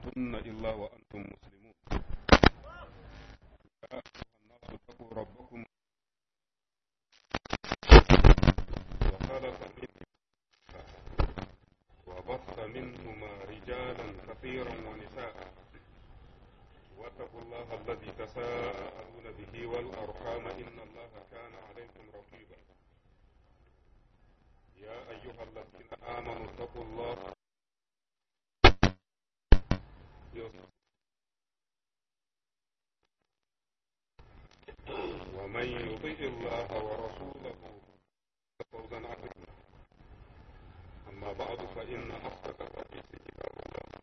تموتن إلا وأنتم مسلمون يا أيها الناس اتقوا ربكم وخلق منهما وبث منهما رجالا كثيرا ونساء واتقوا الله الذي تساءلون به والأرحام إن الله كان عليكم رقيبا يا أيها الذين آمنوا اتقوا الله ومن يطع الله ورسوله فوزا عظيما أما بعد فإن أصدق الحديث كتاب الله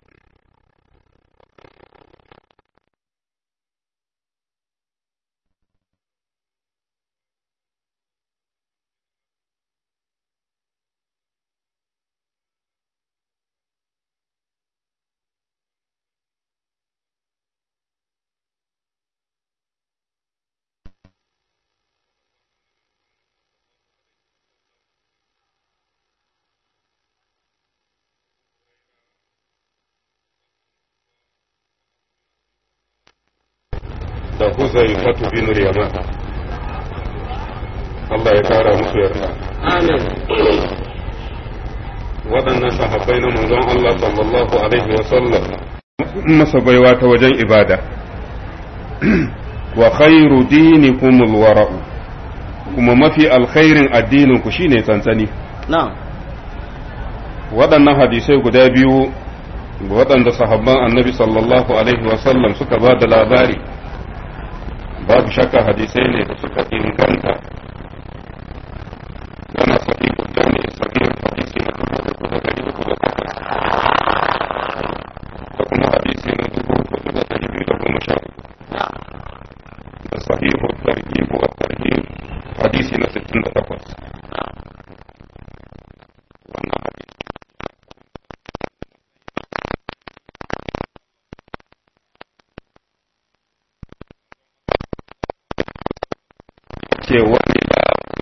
da Huzaifatu bin Yaman Allah ya kara musu yarda Amin. waɗannan sahabbai na manzon Allah sallallahu alaihi wa sallam masa baiwa ta wajen ibada wa khairu dinikumul wara'u kuma mafi alkhairin addinin ku shine tsantsani Na'am. waɗannan hadisai guda biyu waɗanda sahabban annabi sallallahu alaihi wa sallam suka ba da labari babu shakka hadisai ne da suka inganta yana sahihu jami'i sahih hadisi na dubu uku da dari uku da takwas da kuma hadisi na dubu uku da dari biyu da goma sha uku da sahihu tarhib wa tarhib hadisi na sittin da takwas wannan hadisi ce wani da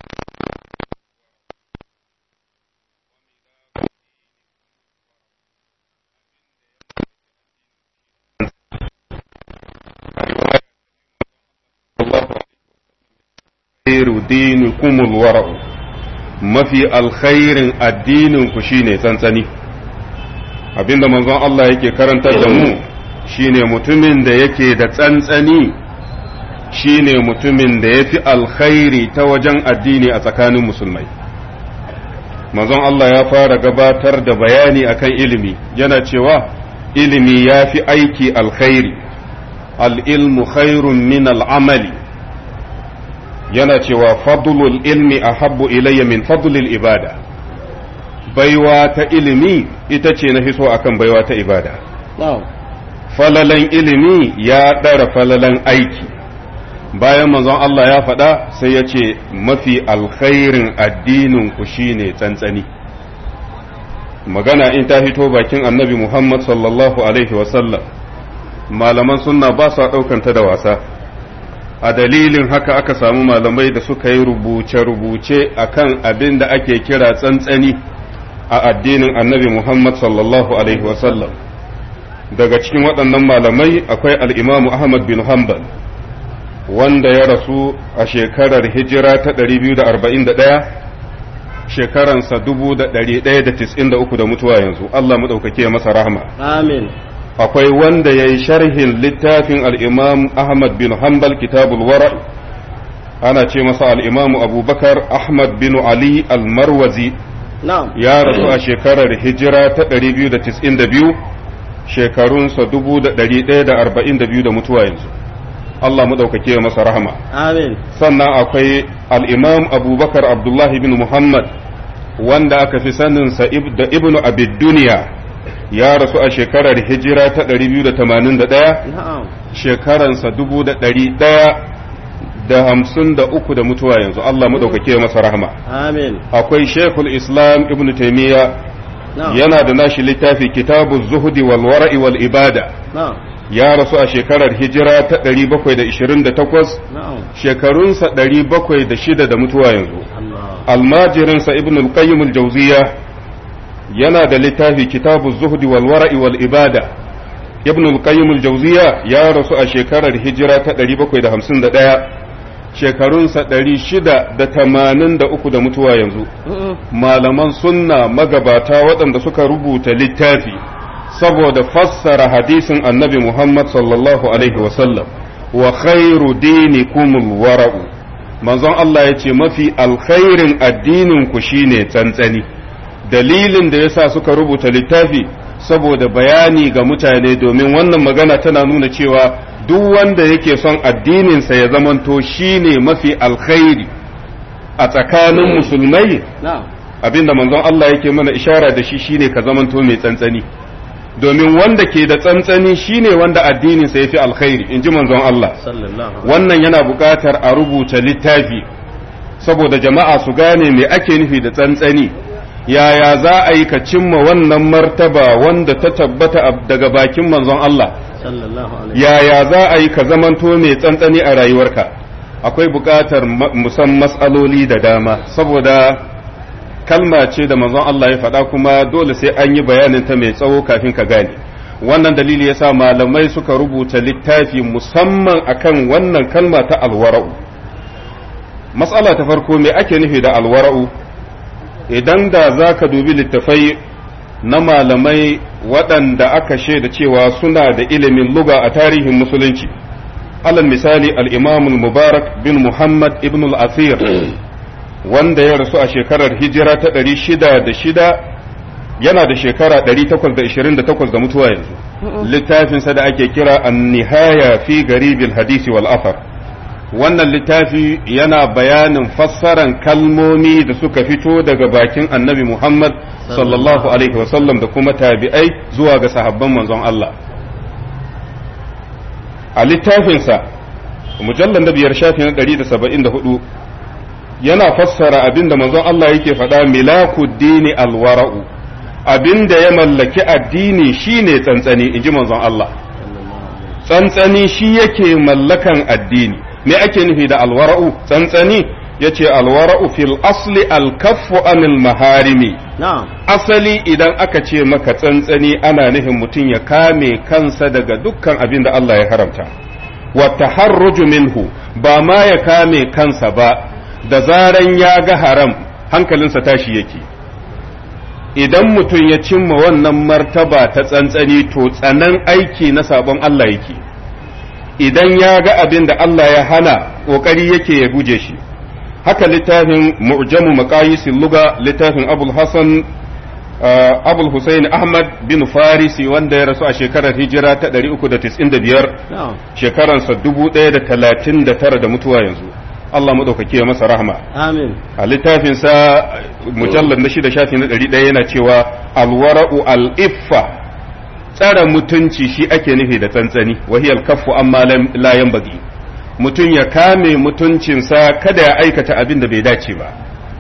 khairu dinikumul wara'u mafi alkhairin addinin ku shine tsantsani abinda manzon Allah yake karantar da mu shine mutumin da yake da tsantsani shine mutumin da ya fi alkhairi ta wajen addini a tsakanin musulmai manzon Allah ya fara gabatar da bayani akan ilimi yana cewa ilimi ya fi aiki alkhairi al'ilmu khairun min al'amali yana cewa fadlul ilmi a habbu ilayya min fadlul ibada baiwa ta ilimi ita ce na hiso akan baiwa ta ibada Na'am. falalan ilimi ya ɗara falalan aiki bayan manzon Allah ya faɗa sai ya ce mafi alkhairin addinin ku shine tsantsani magana in ta fito bakin annabi Muhammad sallallahu alaihi wasallam malaman sunna ba sa ɗaukanta da wasa a dalilin haka aka samu malamai da suka yi rubuce-rubuce akan abin da ake kira tsantsani a addinin annabi Muhammad sallallahu alaihi wasallam daga cikin waɗannan malamai akwai al'imamu Ahmad bin Hanbal wanda ya rasu a shekarar hijira ta 241 shekaransa 1193 da mutuwa yanzu Allah maɗaukake masa rahama Amin. akwai wanda ya yi sharhin littafin al'imam Ahmad bin Hanbal kitabul wara ana ce masa al'imamu abubakar Ahmad bin Ali al-Marwazi Na'am. ya rasu a shekarar hijira ta 292 shekarunsa 1142 da mutuwa yanzu Allah maɗaukake masa rahama Amin. sannan akwai al'imam abubakar abdullahi bin muhammad wanda aka fi saninsa ib- da ibnu abid duniya ya rasu a shekarar hijira ta 281 Na'am. shekaransa 1100 da hamsin da uku da mutuwa yanzu Allah maɗaukake masa rahama Amin. akwai shekul islam ibnu taimiyya Na'am. yana da nashi littafi kitabu zuhudi wal wara'i wal ibada Na'am. ya rasu a shekarar hijira ta 728 Na'am. shekarunsa 706 da mutuwa yanzu Allah. almajirinsa ibn al-qayyim al-jawziya yana da littafi kitabu zuhdi wal wara'i wal ibada ibn al-qayyim al-jawziya ya rasu a shekarar hijira ta 751 shekarunsa 683 da mutuwa yanzu malaman sunna magabata waɗanda suka rubuta littafi saboda fassara hadisin annabi Muhammad sallallahu alaihi wasallam wa khairu dinikumul wara'u manzon Allah ya ce mafi alkhairin addinin ku shine tsantsani dalilin da yasa suka rubuta littafi saboda bayani ga mutane domin wannan magana tana nuna cewa duk wanda yake son addininsa ya zamanto shine mafi alkhairi a tsakanin musulmai abinda manzon Allah yake mana ishara da shi shine ka zamanto mai tsantsani domin wanda ke da tsantsani shine wanda addininsa ya fi alkhairi in ji manzon Allah wannan yana buƙatar a rubuta littafi saboda jama'a su gane me ake nufi da tsantsani yaya za a yi ka cimma wannan martaba wanda ta tabbata daga bakin manzon Allah yaya za a yi ka zamanto mai tsantsani a rayuwarka akwai buƙatar musan matsaloli da dama saboda kalma ce da manzon Allah ya faɗa kuma dole sai an yi bayanin ta mai tsawo kafin ka gane wannan dalili yasa malamai suka rubuta littafi musamman akan wannan kalma ta alwara'u matsala ta farko me ake nufi da alwara'u idan da za ka dubi littafai na malamai waɗanda aka shaida cewa suna da ilimin luga a tarihin musulunci alal misali al-imam mubarak bin muhammad ibn al-asir wanda ya rasu a shekarar hijira ta ɗari shida da shida yana da shekara ɗari takwas da ishirin da takwas da mutuwa yanzu littafinsa da ake kira an nihaya fi garibil hadisi wal afar wannan littafi yana bayanin fassaran kalmomi da suka fito daga bakin annabi muhammad sallallahu alaihi wasallam da kuma tabi'ai zuwa ga sahabban manzon Allah a littafinsa mujallar da biyar shafi na ɗari da saba'in da hudu yana fassara abin da manzon Allah yake faɗa milaku dini alwara'u abin da ya mallaki addini shine tsantsani inji manzon Allah tsantsani shi yake mallakan addini me ake nufi da alwara'u tsantsani yace alwara'u fil asli alkaffu anil maharimi asali idan aka ce maka tsantsani ana nufin mutum ya kame kansa daga dukkan abin da Allah ya haramta wa taharruju minhu ba ma ya kame kansa ba da zaran ya ga haram hankalinsa tashi yake idan mutum ya cimma wannan martaba ta tsantsani to tsanan aiki na sabon Allah yake idan ya ga abin da Allah ya hana ƙoƙari yake ya guje shi haka littafin mu'jamu maqayisil luga littafin abul hasan abul husayn ahmad bin farisi wanda ya rasu a shekarar hijira ta 395 shekaransa 1039 da mutuwa yanzu Allah maɗaukaki ya masa rahama. Amin. A littafinsa mujallar na shida shafi na ɗari ɗaya yana cewa alwara'u al'iffa tsara mutunci shi ake nufi da tsantsani wahiyar kaffu amma layan bagi. Mutum ya kame mutuncinsa kada ya aikata abin da bai dace ba.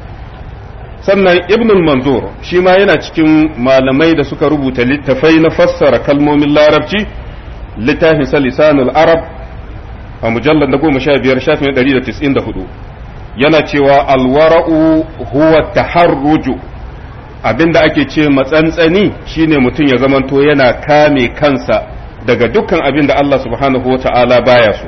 Sannan Ibnul Manzur shi ma yana cikin malamai da suka rubuta littafai na fassara kalmomin larabci littafinsa lisanul arab a mujallar na goma sha biyar shafin ɗari da tis'in da hudu yana cewa alwara'u huwa taharruju abinda ake ce matsantsani shine mutum ya zamanto yana kame kansa daga dukkan abin da Allah subhanahu wa ta'ala baya so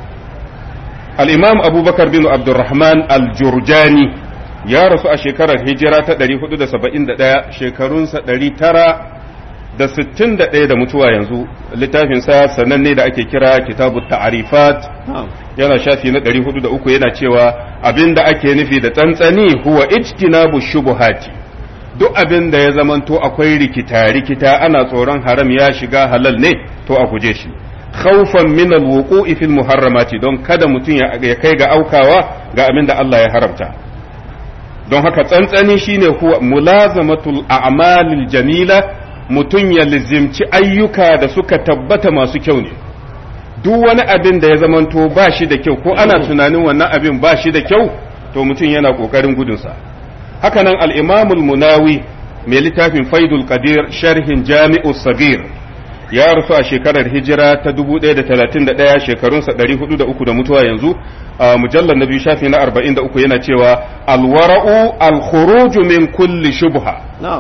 al-imam abubakar bin abdurrahman al-jurjani ya rasu a shekarar hijira ta 471 shekarunsa 900 da sittin da ɗaya da mutuwa yanzu littafinsa sananne da ake kira kitabu ta'arifat yana shafi na ɗari hudu da uku yana cewa abin da ake nufi da tsantsani huwa ijtinabu shubuhati duk abin da ya zamanto akwai rikita rikita ana tsoron haram ya shiga halal ne to a guje shi khawfan min alwuqu'i fil muharramati don kada mutum ya kai ga aukawa ga abin da Allah ya haramta don haka tsantsani shine huwa mulazamatul a'malil jamila mutum ya lizimci ayyuka da suka tabbata masu kyau ne duk wani abin da ya zamanto ba shi da kyau ko ana tunanin wannan abin ba shi da kyau to mutum yana ƙoƙarin gudunsa hakanan al'imamul munawi mai littafin faidul qadir sharhin jami'u sagir ya rasu a shekarar hijira ta 1031 shekarunsa 403 da mutuwa yanzu a mujallar na biyu shafi na 43 yana cewa alwara'u alkhuruju min kulli shubha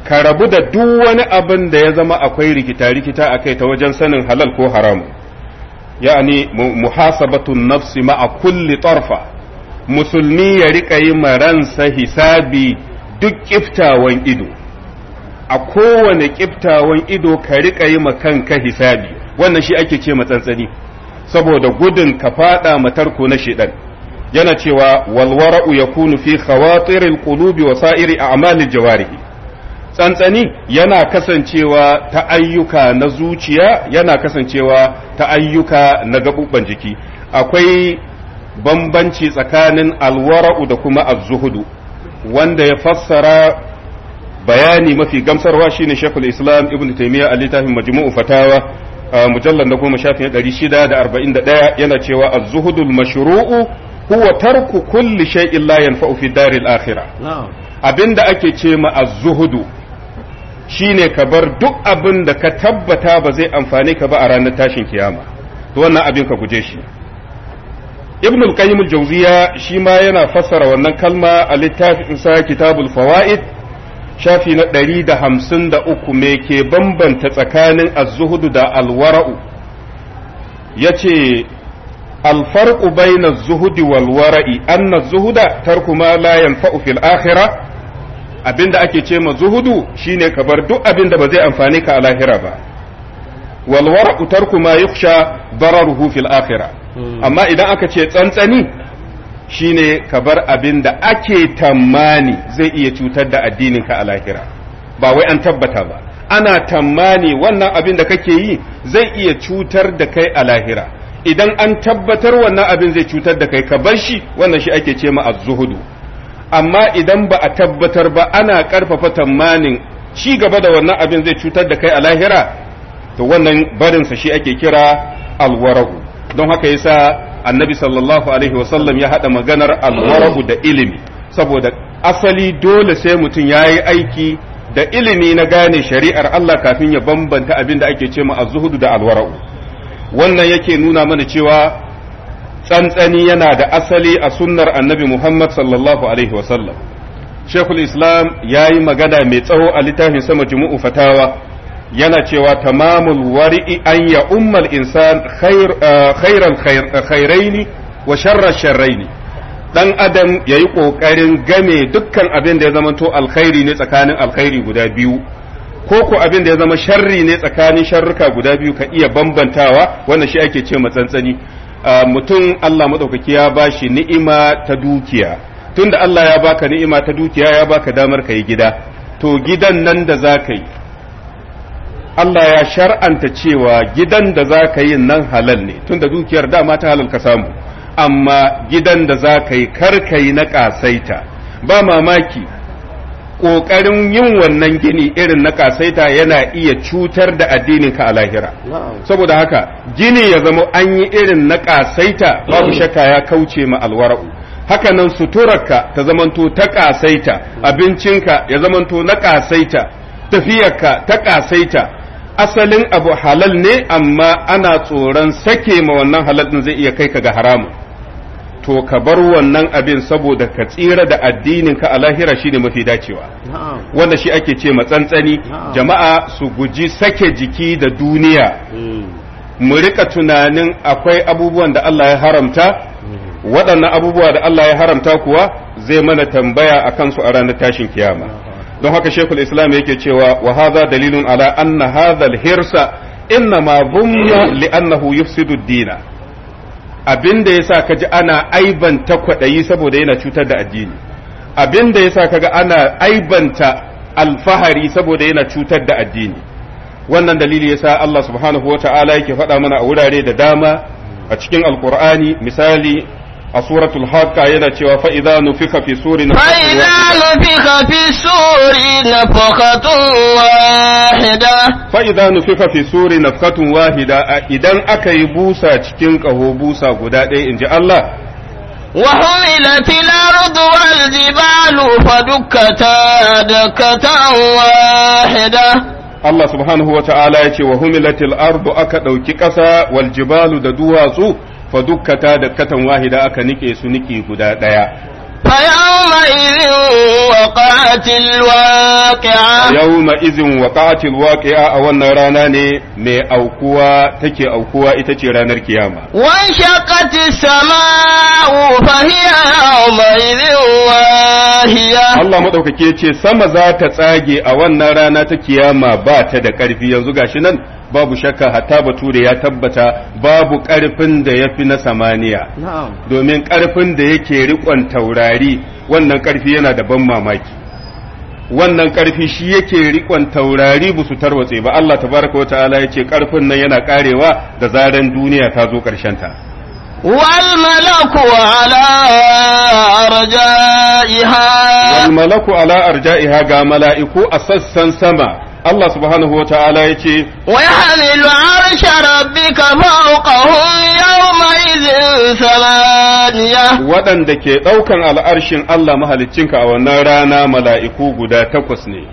ka rabu da duk wani abin da ya zama akwai rikita-rikita a kai ta wajen sanin halal ko haram ya'ani muhasabatun nafsi ma'a kulli tarfa musulmi ya rika yi ransa hisabi duk kiftawan ido a kowane kiftawan ido ka rika yi kanka hisabi wannan shi ake ce matsantsani saboda gudun ka fada matarko na shedan yana cewa walwara'u yakunu fi khawatiril qulubi wa sa'iri a'malil jawarihi tsantsani yana kasancewa ta ayyuka na zuciya yana kasancewa ta ayyuka na gabubban jiki akwai bambanci tsakanin alwara'u da kuma az-zuhudu wanda ya fassara bayani mafi gamsarwa shine Sheikhul Islam Ibn Taymiyyah a littafin Majmu'u Fatawa mujallal na goma shafin ɗari shida da arba'in da ɗaya yana cewa az-zuhudul mashru'u huwa tarku kulli shay'in la yanfa'u fi daril akhirah abinda ake ce ma az-zuhudu shine ka bar duk abin da ka tabbata ba zai amfane ka ba a ranar tashin kiyama to wannan abin ka guje shi ibn al-qayyim al-jawziya shi ma yana fassara wannan kalma a littafin sa kitabul fawaid shafi na ɗari da hamsin da uku me ke bambanta tsakanin az-zuhudu da al-wara'u yace الفرق بين الزهد والورع أن الزهد ترك ما لا ينفع في الآخرة abinda ake ce ma zuhudu shine ka bar duk abinda ba zai amfane ka a lahira ba wal wara'u tarku ma yukhsha dararuhu fil akhirah amma idan aka ce tsantsani shine ka bar abinda ake tammani zai iya cutar da addinin ka a lahira ba wai an tabbata ba ana tammani wannan abin da kake yi zai iya cutar da kai a lahira idan an tabbatar wannan abin zai cutar da kai ka bar shi wannan shi ake ce ma az-zuhudu amma idan ba a tabbatar ba ana karfafa tamanin ci gaba da wannan abin zai cutar da kai a lahira to wannan barin sa shi ake kira alwara'u don haka yasa annabi sallallahu alaihi wasallam ya hada maganar alwara'u da ilimi saboda asali dole sai mutum ya yi aiki da ilimi na gane shari'ar Allah kafin ya bambanta abin da ake ce ma az-zuhudu da alwara'u wannan yake nuna mana cewa tsantsani yana da asali a sunnar annabi Muhammad sallallahu alaihi wasallam Shekul Islam ya yi magana mai tsawo a littafin sama jumu'u fatawa yana cewa tamamul wari'i an ya ummal insan khairal khairaini wa sharrar sharraini dan adam ya yi ƙoƙarin game dukkan abin da ya zamanto alkhairi ne tsakanin alkhairi guda biyu ko ko abin da ya zama sharri ne tsakanin sharruka guda biyu ka iya bambantawa wannan shi ake ce matsantsani mutum Allah maɗaukaki ya ba shi ni'ima ta dukiya tunda Allah ya baka ni'ima ta dukiya ya baka damar ka yi gida to gidan nan da za ka yi Allah ya shar'anta cewa gidan da za ka yi nan halal ne tunda dukiyar dama ta halal ka samu amma gidan da za ka yi karkai na ƙasaita ba mamaki ƙoƙarin yin wannan gini irin na ƙasaita yana iya cutar da addininka a lahira saboda haka gini ya zama an yi irin na ƙasaita babu shakka ya kauce ma alwara'u haka nan suturarka ta zamanto ta ƙasaita abincinka ya zamanto na ƙasaita tafiyarka ta ƙasaita asalin abu halal ne amma ana tsoron sake ma wannan halal ɗin zai iya kai ka ga haramun to ka bar wannan abin saboda ka tsira da addinin ka a lahira shine mafi dacewa wanda shi ake ce matsantsani jama'a su guji sake jiki da duniya mu rika tunanin akwai abubuwan da Allah ya haramta waɗannan abubuwa da Allah ya haramta kuwa zai mana tambaya a kansu a ranar tashin kiyama don haka shekul islam yake cewa wa hadha dalilun ala anna hadha al-hirsa inna ma dhumma li annahu yufsidu ad-dina abin da yasa kaji ana aibanta kwaɗayi saboda yana cutar da addini abin da yasa kaga ana aibanta alfahari saboda yana cutar da addini wannan dalili yasa Allah subhanahu wa ta'ala yake faɗa mana a wurare da dama a cikin alkur'ani misali a suratul haqqa yana cewa fa idza nufika fi suri fa idza nufika fi suri nafakatun wahida fa idza nufika fi suri nafkatun wahida idan aka yi busa cikin kaho busa guda ɗaya inji Allah وحملت الأرض والجبال فدكتا دكة واحدة Allah subhanahu wa ta'ala ya ce wa humilatil ardu aka ɗauki ƙasa wal jibalu da duwatsu fa dukkata da katan wahida aka nike su niki guda ɗaya فيومئذ وقعت الواقعة yawma izin waqa'atil waqi'a a wannan rana ne mai aukuwa take aukuwa ita ce ranar kiyama وانشقت السماء فهي يومئذ واهية Allah madaukake ce sama za ta tsage a wannan rana ta kiyama ba ta da ƙarfi yanzu gashi nan babu shakka hatta bature ya tabbata babu ƙarfin da ya fi na samaniya domin ƙarfin da yake riƙon taurari wannan ƙarfi yana da ban mamaki wannan ƙarfi shi yake riƙon taurari ba su tarwatse ba Allah tabaraka wa ta'ala ya ce ƙarfin nan yana ƙarewa da zaran duniya ta zo ta. والملك على أرجائها wal malaku ala arja'iha ga mala'iku a sassan sama Allah subhanahu wa ta'ala ya ce ويحمل عرش ربك فوقهم يومئذ ثمانية waɗanda ke ɗaukan al'arshin Allah mahaliccinka a wannan rana mala'iku guda takwas ne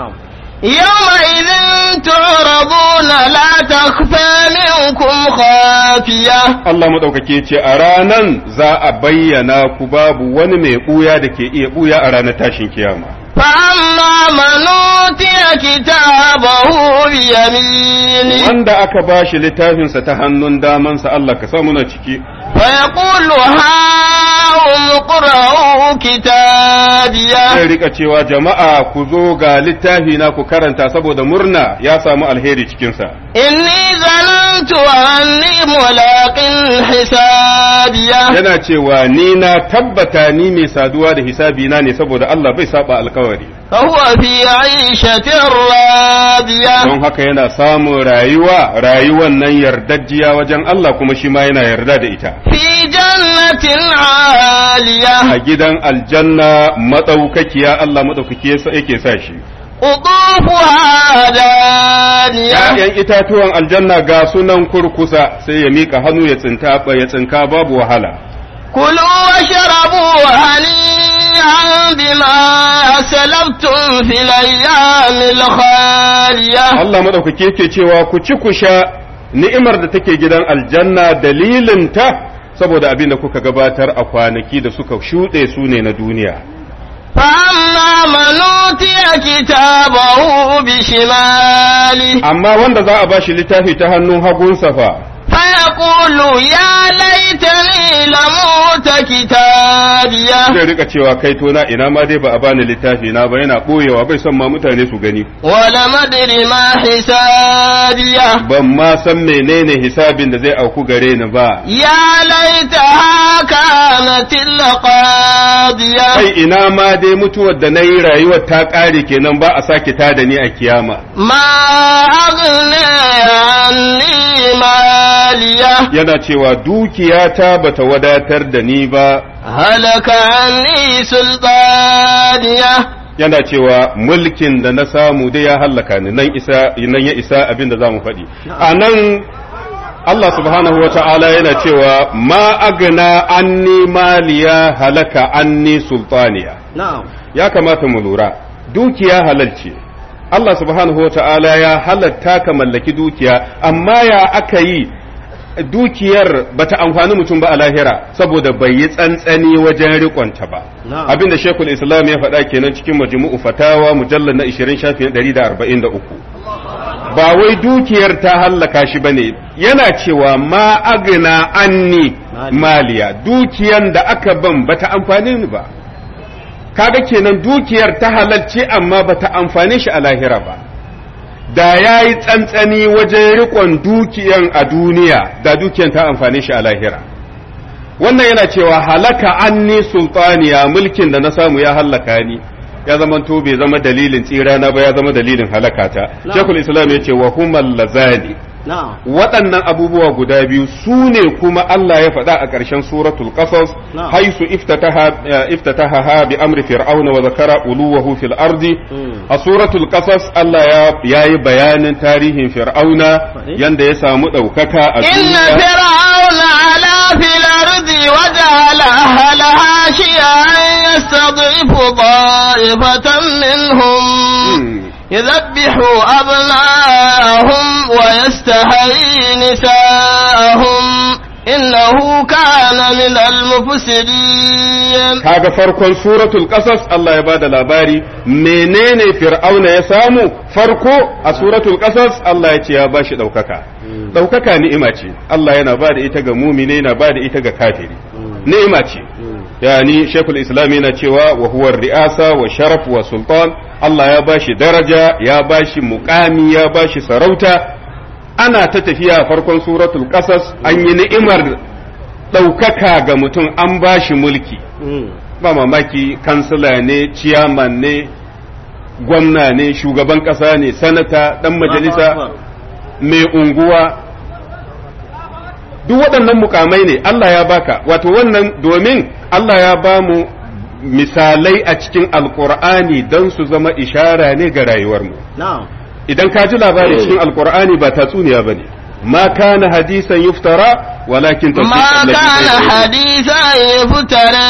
يومئذ تعرضون لا تخفى منكم خافية Allah maɗaukaki ce a ranan za a bayyana ku babu wani mai ɓuya da ke iya ɓuya a ranar tashin kiyama. فأما من أوتي كتابه بيمينه Wanda aka ba shi littafinsa ta hannun damansa Allah ka samu na ciki, فيقول هاؤم اقرءوا كتابيه zai rika cewa jama'a ku zo ga littafi na ku karanta saboda murna ya samu alheri cikinsa. إني ظننت أني ملاق حسابيه Yana cewa ni na tabbata ni mai saduwa da hisabi na ne saboda Allah bai saba alkawari. فهو في عيشة راضية Don haka yana samun rayuwa, rayuwan nan yardajjiya wajen Allah kuma shi ma yana yarda da ita. في جنة عالية a gidan aljanna maɗaukakiya Allah maɗaukaki yasa yake sa shi. قطوفها دانية ‘Ya'yan itatuwan aljanna ga sunan kurkusa sai ya miƙa hannu ya tsinta ya tsinka babu wahala. كلوا واشربوا هنيئا بما أسلفتم في الأيام الخالية Allah maɗaukaki yake cewa ku ci ku sha ni'imar da take gidan aljanna dalilin ta saboda abin da kuka gabatar a kwanaki da suka shuɗe su ne na duniya. فأما من أوتي كتابه بشماله Amma wanda za a ba shi littafi ta hannun hagunsa fa. فيقول يا ليتني لموت كتابيه Zai rika cewa kai tona ina ma dai ba a bani littafi na ba yana ɓoyewa bai son ma mutane su gani. ولم أدر ما حسابيه ban ma san menene hisabin da zai auku gare ni ba يا ليتها كانت القاضية kai ina ma dai mutuwar da na yi rayuwar ta ƙare kenan ba a sake ta da ni a kiyama ما أغنى عني مالية yana cewa dukiyata bata wadatar da ni ba هلك عني سلطانية yana cewa mulkin da na samu dai ya hallaka ni nan isa nan ya isa abin da zamu faɗi a nan Allah subhanahu wa ta'ala yana cewa ma agna anni maliya halaka anni sultaniya نعم ya kamata mu lura dukiya halal ce Allah subhanahu wa ta'ala ya halatta ka mallaki dukiya amma ya aka yi dukiyar bata amfani mutum ba a lahira saboda bai yi tsantsani wajen rikonta ba Na'am. abinda shekul islam ya faɗa kenan cikin majmu'u fatawa mujallar na 20 shafin 143 ba wai dukiyar ta hallaka shi bane yana cewa ma agna anni Mali. maliya dukiyan da aka ban bata amfani ni ba kaga kenan dukiyar ta halalce amma bata amfane shi a lahira ba da ya yi tsantsani wajen riƙon dukiyan a duniya da dukiyan ta amfane shi a lahira wannan yana cewa halaka anni sultaniya mulkin da na samu ya hallaka ni ya zama to bai zama dalilin tsirana ba ya zama dalilin halakata Na'am. shekul islam ya ce wa humal lazani نعم waɗannan abubuwa guda biyu su ne kuma Allah ya faɗa a ƙarshen suratul qasas Na'am. haisu iftataha eh, iftataha bi amri fir'auna wa zakara uluwahu fil ardi Mm. a suratul qasas Allah ya yayi bayanin tarihin fir'auna Faɗi. yanda ya samu ɗaukaka a إن duniya فرعون علا في الأرض وجعل أهلها شيعا يستضعف طائفة منهم Mm. يذبح أبناءهم ويستحيي نساءهم إنه كان من المفسدين kaga farkon suratul qasas Allah ya bada labari menene fir'auna ya samu farko a suratul qasas Allah ya ce ya bashi daukaka daukaka ni'ima ce Allah yana bada ita ga mumine yana bada ita ga kafiri ni'ima ce yani shekul islam yana cewa wa huwa ri'asa wa sharaf wa sultan Allah ya bashi daraja ya bashi muqami ya bashi sarauta ana ta tafiya farkon suratul qasas an yi ni'imar ɗaukaka ga mutum an bashi mulki ba mamaki kansila ne ciyaman ne gwamna ne shugaban ƙasa ne sanata ɗan majalisa mai unguwa duk waɗannan mukamai ne Allah ya baka wato wannan domin Allah ya ba mu misalai a cikin alkur'ani don su zama ishara ne ga rayuwarmu idan ka ji labari cikin alkur'ani ba tatsuniya ba ne ma kana hadisan yuftara walakin ما كان حديثا يفترى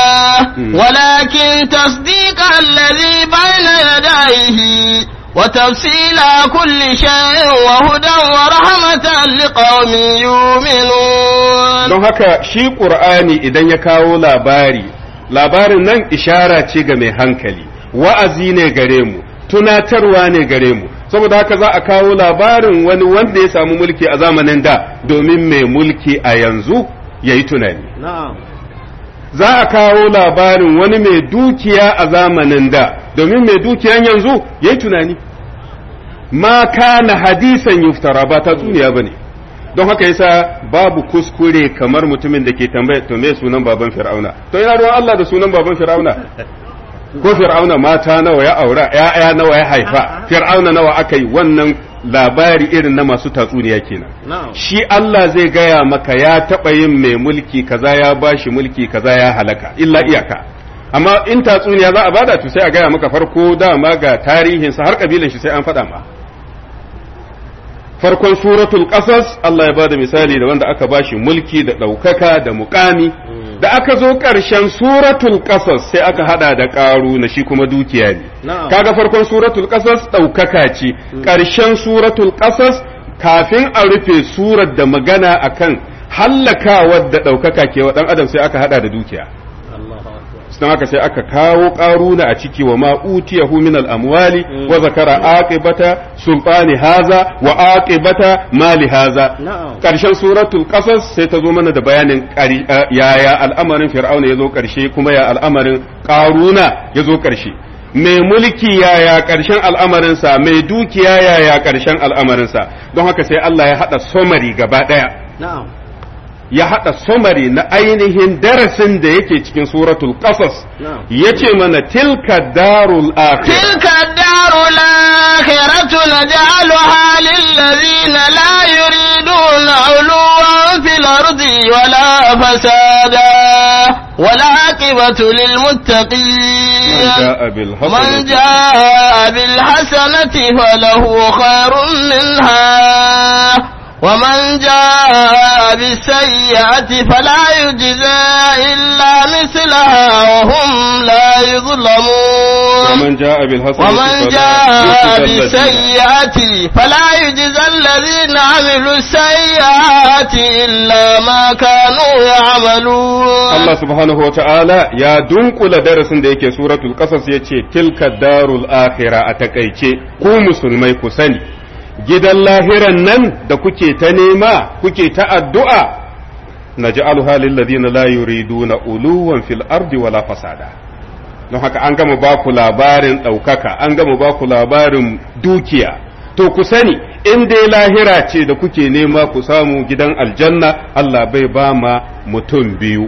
ولكن تصديق الذي بين يديه وتفصيل كل شيء وهدى ورحمة لقوم يؤمنون don haka shi ƙur'ani idan ya kawo labari labarin nan ishara ce ga mai hankali wa'azi ne gare mu tunatarwa ne gare mu saboda haka za a kawo labarin wani wanda ya samu mulki a zamanin da domin mai mulki a yanzu ya yi tunani za a kawo labarin wani mai dukiya a zamanin da domin mai dukiyan yanzu ya yi tunani ma kana hadisan yuftara ba ta tsuniya ba ne don haka yasa babu kuskure kamar mutumin da ke tambaya to me sunan baban fir'auna to yana ruwan Allah da sunan baban fir'auna ko fir'auna mata nawa ya aura ya'ya nawa ya haifa fir'auna nawa aka yi wannan labari irin na masu tatsuniya kenan shi Allah zai gaya maka ya taɓa yin mai mulki kaza ya bashi mulki kaza ya halaka illa iyaka amma in tatsuniya za a bada to sai a gaya maka farko dama ga tarihinsa har kabilan shi sai an faɗa ma farkon suratul qasas Allah ya bada misali da wanda aka bashi mulki da ɗaukaka da muƙami da aka zo ƙarshen suratul qasas sai aka hada da ƙaru na shi kuma dukiya ne kaga farkon suratul qasas ɗaukaka ce ƙarshen suratul qasas kafin a rufe surar da magana akan hallakawar da ɗaukaka ke wa ɗan adam sai aka hada da dukiya don haka sai aka kawo ƙaruna a ciki wa ma'utiyahu min al'amwali wa zakara aqibata sultani haza wa aqibata mali haza ƙarshen suratul qasas sai ta zo mana da bayanin yaya al'amarin fir'auna ya zo ƙarshe kuma ya al'amarin ƙaruna ya zo ƙarshe mai mulki yaya ƙarshen al'amarinsa mai dukiya yaya ƙarshen al'amarinsa don haka sai Allah ya haɗa somari gaba ɗaya ya haɗa somari na ainihin darasin da yake cikin suratul qasas ya ce mana tilka darul akhirah tilka darul akhiratu naj'aluha lil ladina la yuriduna uluwan fil ardi wala fasada wala aqibatu lil muttaqin man jaa bil hasanati falahu khairun minha ومن جاء بالسيئة فلا يجزى إلا مثلها وهم لا يظلمون ومن جاء بالحسنة ومن جاء بالسيئة فلا يجزى الذين عملوا السيئات إلا ما كانوا يعملون الله سبحانه وتعالى يا دنقل درس da yake suratul qasas yace tilka darul akhirah a takaice ku musulmai ku sani gidan lahiran nan da kuke ta nema kuke ta addu'a na ji alhalin ladina la yuriduna uluwan fil ardi wala fasada don haka an gama ba ku labarin ɗaukaka an gama ba ku labarin dukiya to ku sani in dai lahira ce da kuke nema ku samu gidan aljanna Allah bai ba ma mutum biyu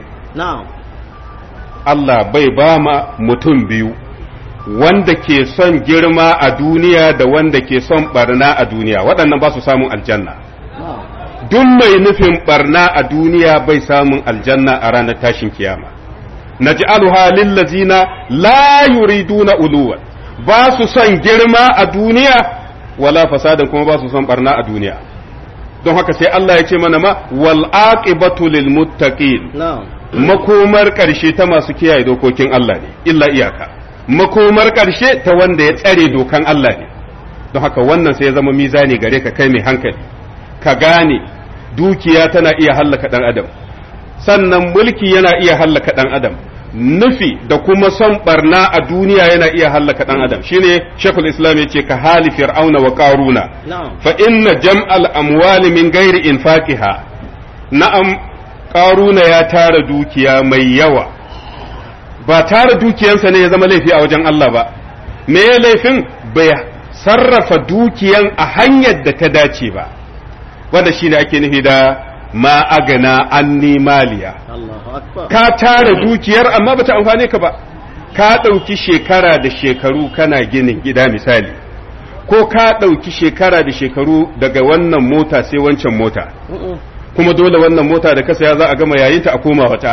Allah bai ba ma mutum biyu wanda ke son girma a duniya da wanda ke son barna a duniya waɗannan ba su samun aljanna duk mai nufin barna a duniya bai samun aljanna a ranar tashin kiyama naj'aluha lillazina la yuriduna uluwan ba su son girma a duniya wala fasadan kuma ba su son barna a duniya don haka sai Allah ya ce mana ma wal aqibatu lil muttaqin makomar ƙarshe ta masu kiyaye dokokin Allah ne illa iyaka makomar ƙarshe ta wanda ya tsare dokan Allah ne don haka wannan sai ya zama mizani gare ka kai mai hankali ka gane dukiya tana iya hallaka ɗan adam sannan mulki yana iya hallaka ɗan adam nufi da kuma son barna a duniya yana iya hallaka ɗan adam shine shekul islam ya ce ka hali fir'auna wa ƙaruna fa inna jam'al amwali min gairi infaqiha na'am ƙaruna ya tara dukiya mai yawa ba tara dukiyansa ne ya zama laifi a wajen Allah ba me ya laifin bai sarrafa dukiyan a hanyar da ta dace ba wanda shi ne ake nufi da ma agana anni maliya ka tara dukiyar amma bata amfane ka ba ka ɗauki shekara da shekaru kana ginin gida misali ko ka ɗauki shekara da shekaru daga wannan mota sai wancan mota kuma dole wannan mota da kasa ya za a gama yayinta a koma wata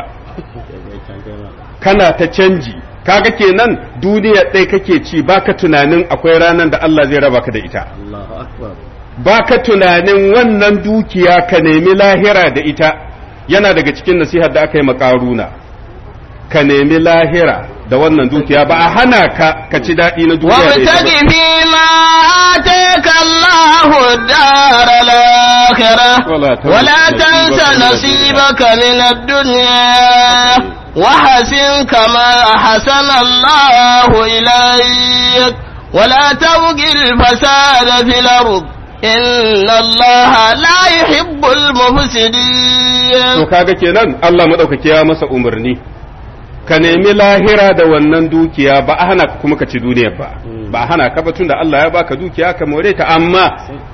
kana ta canji kaga kenan duniya ɗaya kake ci baka tunanin akwai ranar da Allah zai raba ka da ita baka tunanin wannan dukiya ka nemi lahira da ita yana daga cikin nasihar da aka yi makaruna ka nemi lahira da wannan dukiya ba a hana ka ka ci daɗi na duniya da ita وابتغ فيما آتاك الله الدار الآخرة ولا تنس ولا تنس نصيبك نصيبك من الدنيا وحسن كما أحسن الله إليك ولا تبغ الفساد في الأرض إن الله لا يحب to المفسدين kaga kenan Allah madaukaki ya masa umarni ka nemi lahira da wannan dukiya ba a hana ka kuma ka ci duniyar ba ba a hana ka ba tunda Allah ya baka dukiya ka more ta amma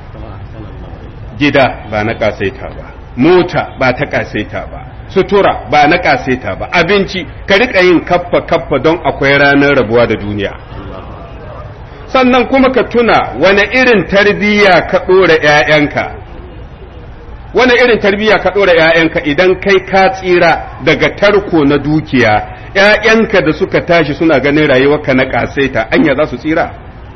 gida ba na kasaita ba mota ba ta kasaita ba sutura ba na kasaita ba abinci ka rika yin kaffa kaffa don akwai ranar rabuwa da duniya sannan kuma ka tuna wani irin tarbiyya ka ɗora ‘ya'yanka wani irin tarbiyya ka ɗora ‘ya'yanka idan kai ka tsira daga tarko na dukiya ‘ya'yanka da suka tashi suna ganin rayuwarka na ƙasaita anya za su tsira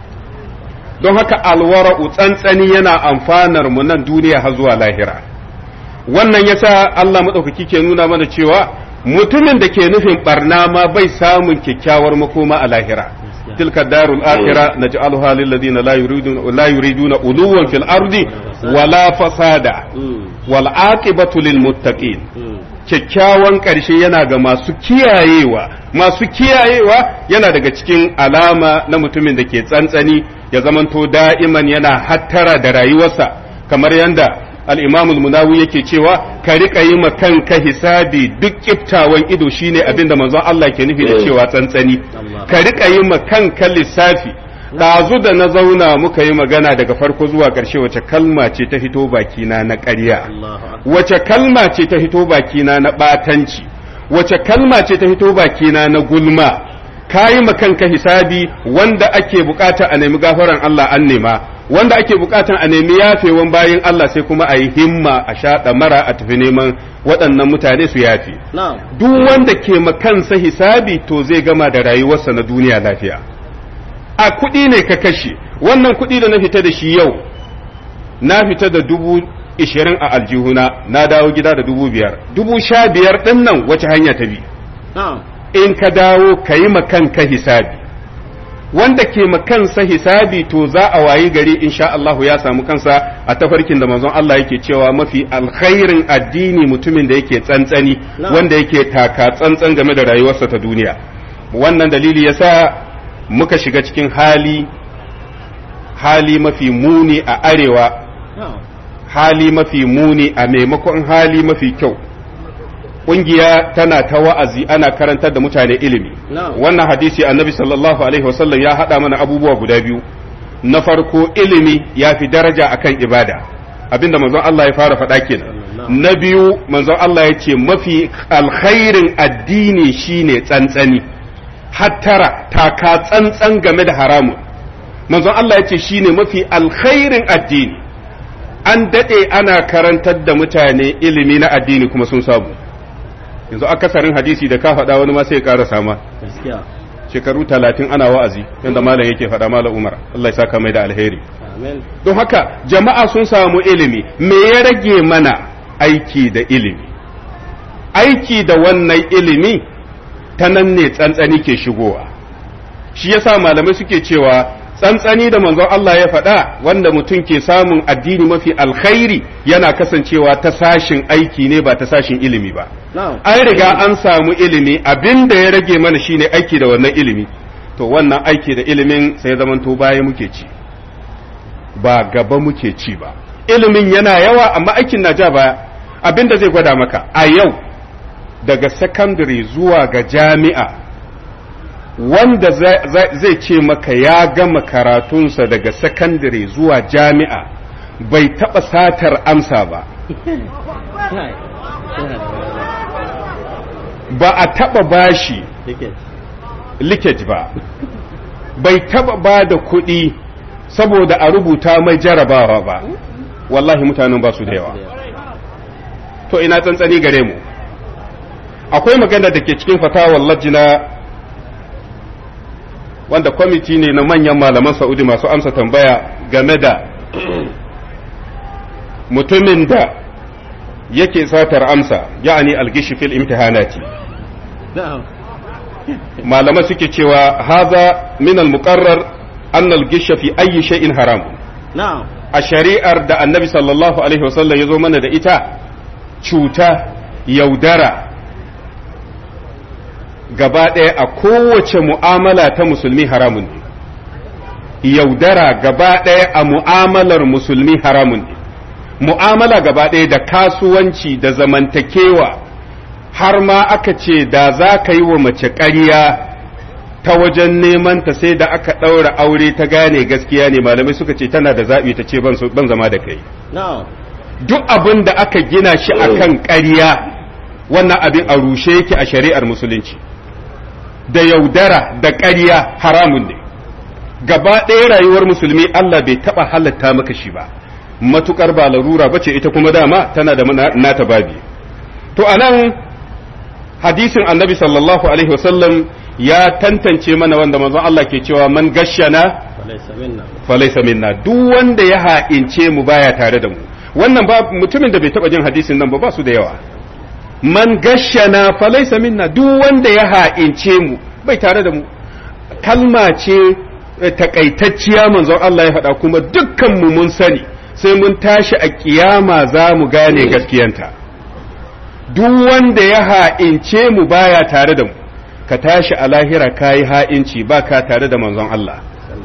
don haka alwara'u tsantsani yana amfanar mu nan duniya har zuwa lahira wannan yasa Allah maɗaukaki ke nuna mana cewa mutumin da ke nufin barna ma bai samun kyakkyawar makoma a lahira تلك الدار الآخرة نجعلها للذين لا يريدون لا يريدون علوا في الأرض ولا فسادا والعاقبة للمتقين kyakkyawan ƙarshe yana ga masu kiyayewa masu kiyayewa yana daga cikin alama na mutumin da ke tsantsani ya zamanto da'iman yana hattara da rayuwarsa kamar yadda al'imamul munawi yake cewa ka riƙa yi ma kanka hisabi duk kiftawan ido shine abin da manzon Allah ke nufi da cewa tsantsani ka riƙa yi ma kanka lissafi ɗazu da na zauna muka yi magana daga farko zuwa ƙarshe wace kalma ce ta fito bakina na ƙarya wace kalma ce ta fito bakina na ɓatanci wace kalma ce ta fito bakina na gulma ka yi ma kanka hisabi wanda ake bukata a nemi gafaran Allah an nema wanda ake bukatan a nemi yafewan bayan Allah sai kuma a yi himma a shaɗa mara a tafi neman waɗannan mutane su yafe duk wanda ke ma kansa hisabi to zai gama da rayuwarsa na duniya lafiya a kuɗi ne ka kashe wannan kuɗi da na fita da shi yau na fita da dubu ishirin a aljihuna na dawo gida da dubu biyar dubu sha biyar ɗin nan wace hanya ta bi in ka dawo ka yi kanka hisabi wanda ke kansa hisabi to za a wayi gari insha Allah ya samu kansa a tafarkin da manzon Allah yake cewa mafi alkhairin addini mutumin da yake tsantsani wanda yake taka tsantsan game da rayuwarsa ta duniya wannan dalili yasa muka shiga cikin hali hali mafi muni a arewa hali mafi muni a maimakon hali mafi kyau ƙungiya tana ta wa'azi ana karantar da mutane ilimi wannan hadisi annabi sallallahu alaihi wasallam ya haɗa mana abubuwa guda biyu na farko ilimi ya fi daraja akan ibada abinda manzon Allah ya fara faɗa kenan na biyu manzon Allah ya ce mafi alkhairin addini shine tsantsani hattara taka tsantsan game da haramun manzon Allah ya ce shine mafi alkhairin addini an daɗe ana karantar da mutane ilimi na addini kuma sun samu yanzu akasarin hadisi da ka faɗa wani ma sai ya ƙara sama shekaru talatin ana wa'azi yadda malam yake faɗa malam umar Allah ya saka mai da alheri don haka jama'a sun samu ilimi me ya rage mana aiki da ilimi aiki da wannan ilimi ta nan ne tsantsani ke shigowa shi yasa malamai suke cewa tsantsani da manzon Allah ya faɗa wanda mutum ke samun addini mafi alkhairi yana kasancewa ta sashin aiki ne ba ta sashin ilimi ba an riga an samu ilimi abin da ya rage mana shine aiki da wannan ilimi to wannan aiki da ilimin sai zamanto baya muke ci ba gaba muke ci ba ilimin yana yawa amma aikin na ja baya abin da zai gwada maka a yau daga secondary zuwa ga jami'a wanda zai ce maka ya gama karatunsa daga secondary zuwa jami'a bai taɓa satar amsa ba ba a taɓa bashi likage ba bai taɓa ba da kuɗi saboda a rubuta mai jarabawa ba wallahi mutanen ba su da yawa to ina tsantsani gare mu akwai magana da ke cikin fatawar lajina wanda kwamiti ne na manyan malaman Saudi masu amsa tambaya game da mutumin da yake satar amsa ya'ani algishi fil imtihanati malama suke cewa haza min al-muqarrar an al-gisha fi ayyi shay'in haram a shari'ar da annabi sallallahu alaihi wasallam ya zo mana da ita cuta yaudara gaba ɗaya a kowace mu'amala ta musulmi haramun ne yaudara gaba ɗaya a mu'amalar musulmi haramun ne mu'amala gaba ɗaya da kasuwanci da zamantakewa har ma aka ce da za ka yi wa mace ƙarya ta wajen neman ta sai da aka ɗaura aure ta gane gaskiya ne malamai suka ce tana da zaɓi ta ce ban zama da kai duk abin da aka gina shi akan ƙarya wannan abin a rushe yake a shari'ar musulunci da yaudara da ƙarya haramun ne gaba ɗaya rayuwar musulmi Allah bai taɓa halatta maka shi ba matukar ba larura bace ita kuma dama tana da nata babi to anan hadisin annabi sallallahu alaihi wasallam ya tantance mana wanda manzon Allah ke cewa man gashana falaisa minna duk wanda ya ha'ince mu baya tare da mu wannan ba mutumin da bai taɓa jin hadisin nan ba ba su da yawa man gashana falaisa minna duk wanda ya ha'ince mu bai tare da mu kalma ce takaitacciya manzon Allah ya faɗa kuma dukkan mu mun sani sai mun tashi a kiyama za mu gane gaskiyanta duk wanda ya ha'ince mu baya tare da mu ka tashi a lahira kayi ha'inci ba ka tare da manzon Allah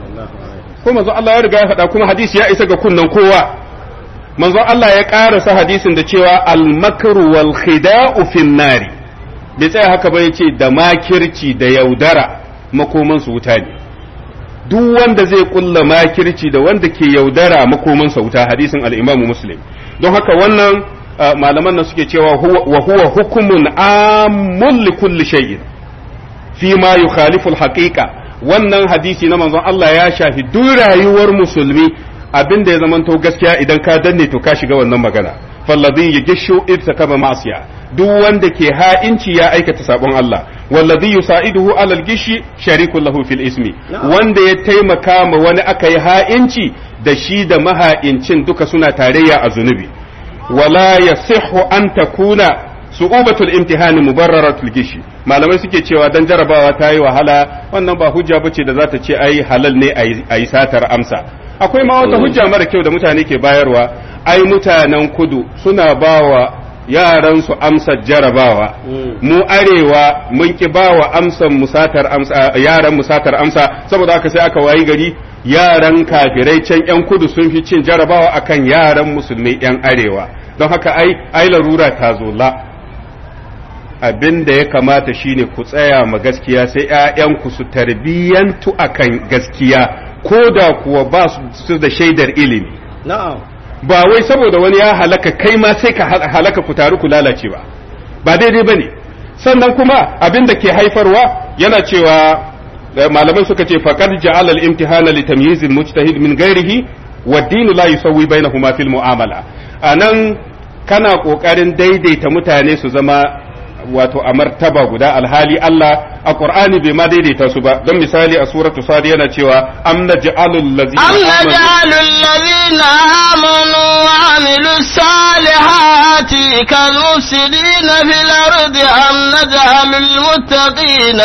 ko manzon Allah ya riga ya faɗa kuma hadisi ya isa ga kunnan kowa manzon Allah ya ƙarasa hadisin da cewa al-makru wal khida'u fin nari bai tsaya haka ba yace da makirci da yaudara makoman su wuta ne duk wanda zai kulla makirci da wanda ke yaudara makoman sa wuta hadisin al-Imam Muslim don haka wannan malaman nan suke cewa wa huwa hukumun ammun li kulli shay'in fi ma yukhalifu al-haqiqa wannan hadisi na manzon Allah ya shafi duk rayuwar musulmi abin da ya zamanto gaskiya idan ka danne to ka shiga wannan magana falladhi yagishu irtakaba ma'siya duk wanda ke ha'inci ya aikata sabon Allah walladhi yusaiduhu alal gishi sharikun lahu fil ismi wanda ya taimaka ma wani aka yi ha'inci da shi da maha'incin duka suna tarayya a zunubi wala yasihhu an takuna su'ubatul imtihani mubarraratul gishi malamai suke cewa dan jarabawa ta yi wahala wannan ba hujja bace da za ta ce ai halal ne a yi satar amsa akwai ma wata hujja mara kyau da mutane ke bayarwa ai mutanen kudu suna bawa yaran su amsar jarabawa mu arewa mun ki bawa amsan musatar amsa yaran musatar amsa saboda haka sai aka wayi gari yaran kafirai can yan kudu sun fi cin jarabawa akan yaran musulmai yan arewa don haka ai ai larura ta zo la abin da ya kamata shine ku tsaya ma gaskiya sai ‘ya'yanku su tarbiyyantu akan gaskiya ko da kuwa ba su da shaidar ilimi ba wai saboda wani ya halaka kai ma sai ka halaka ku taru ku lalace ba ba daidai ba ne sannan kuma abin da ke haifarwa yana cewa malamai suka ce faqad ja'ala al-imtihana li tamyiz al-mujtahid min ghairihi wa ad-din la yusawwi bainahuma fil mu'amala anan kana kokarin daidaita mutane su zama wato a martaba guda alhali Allah a Qur'ani bai ma daidaita su ba don misali a suratu sad yana cewa am naj'alul ladzina am naj'alul ladzina amanu wa amilus salihati كالمفسدين في الأرض أم نجعل المتقين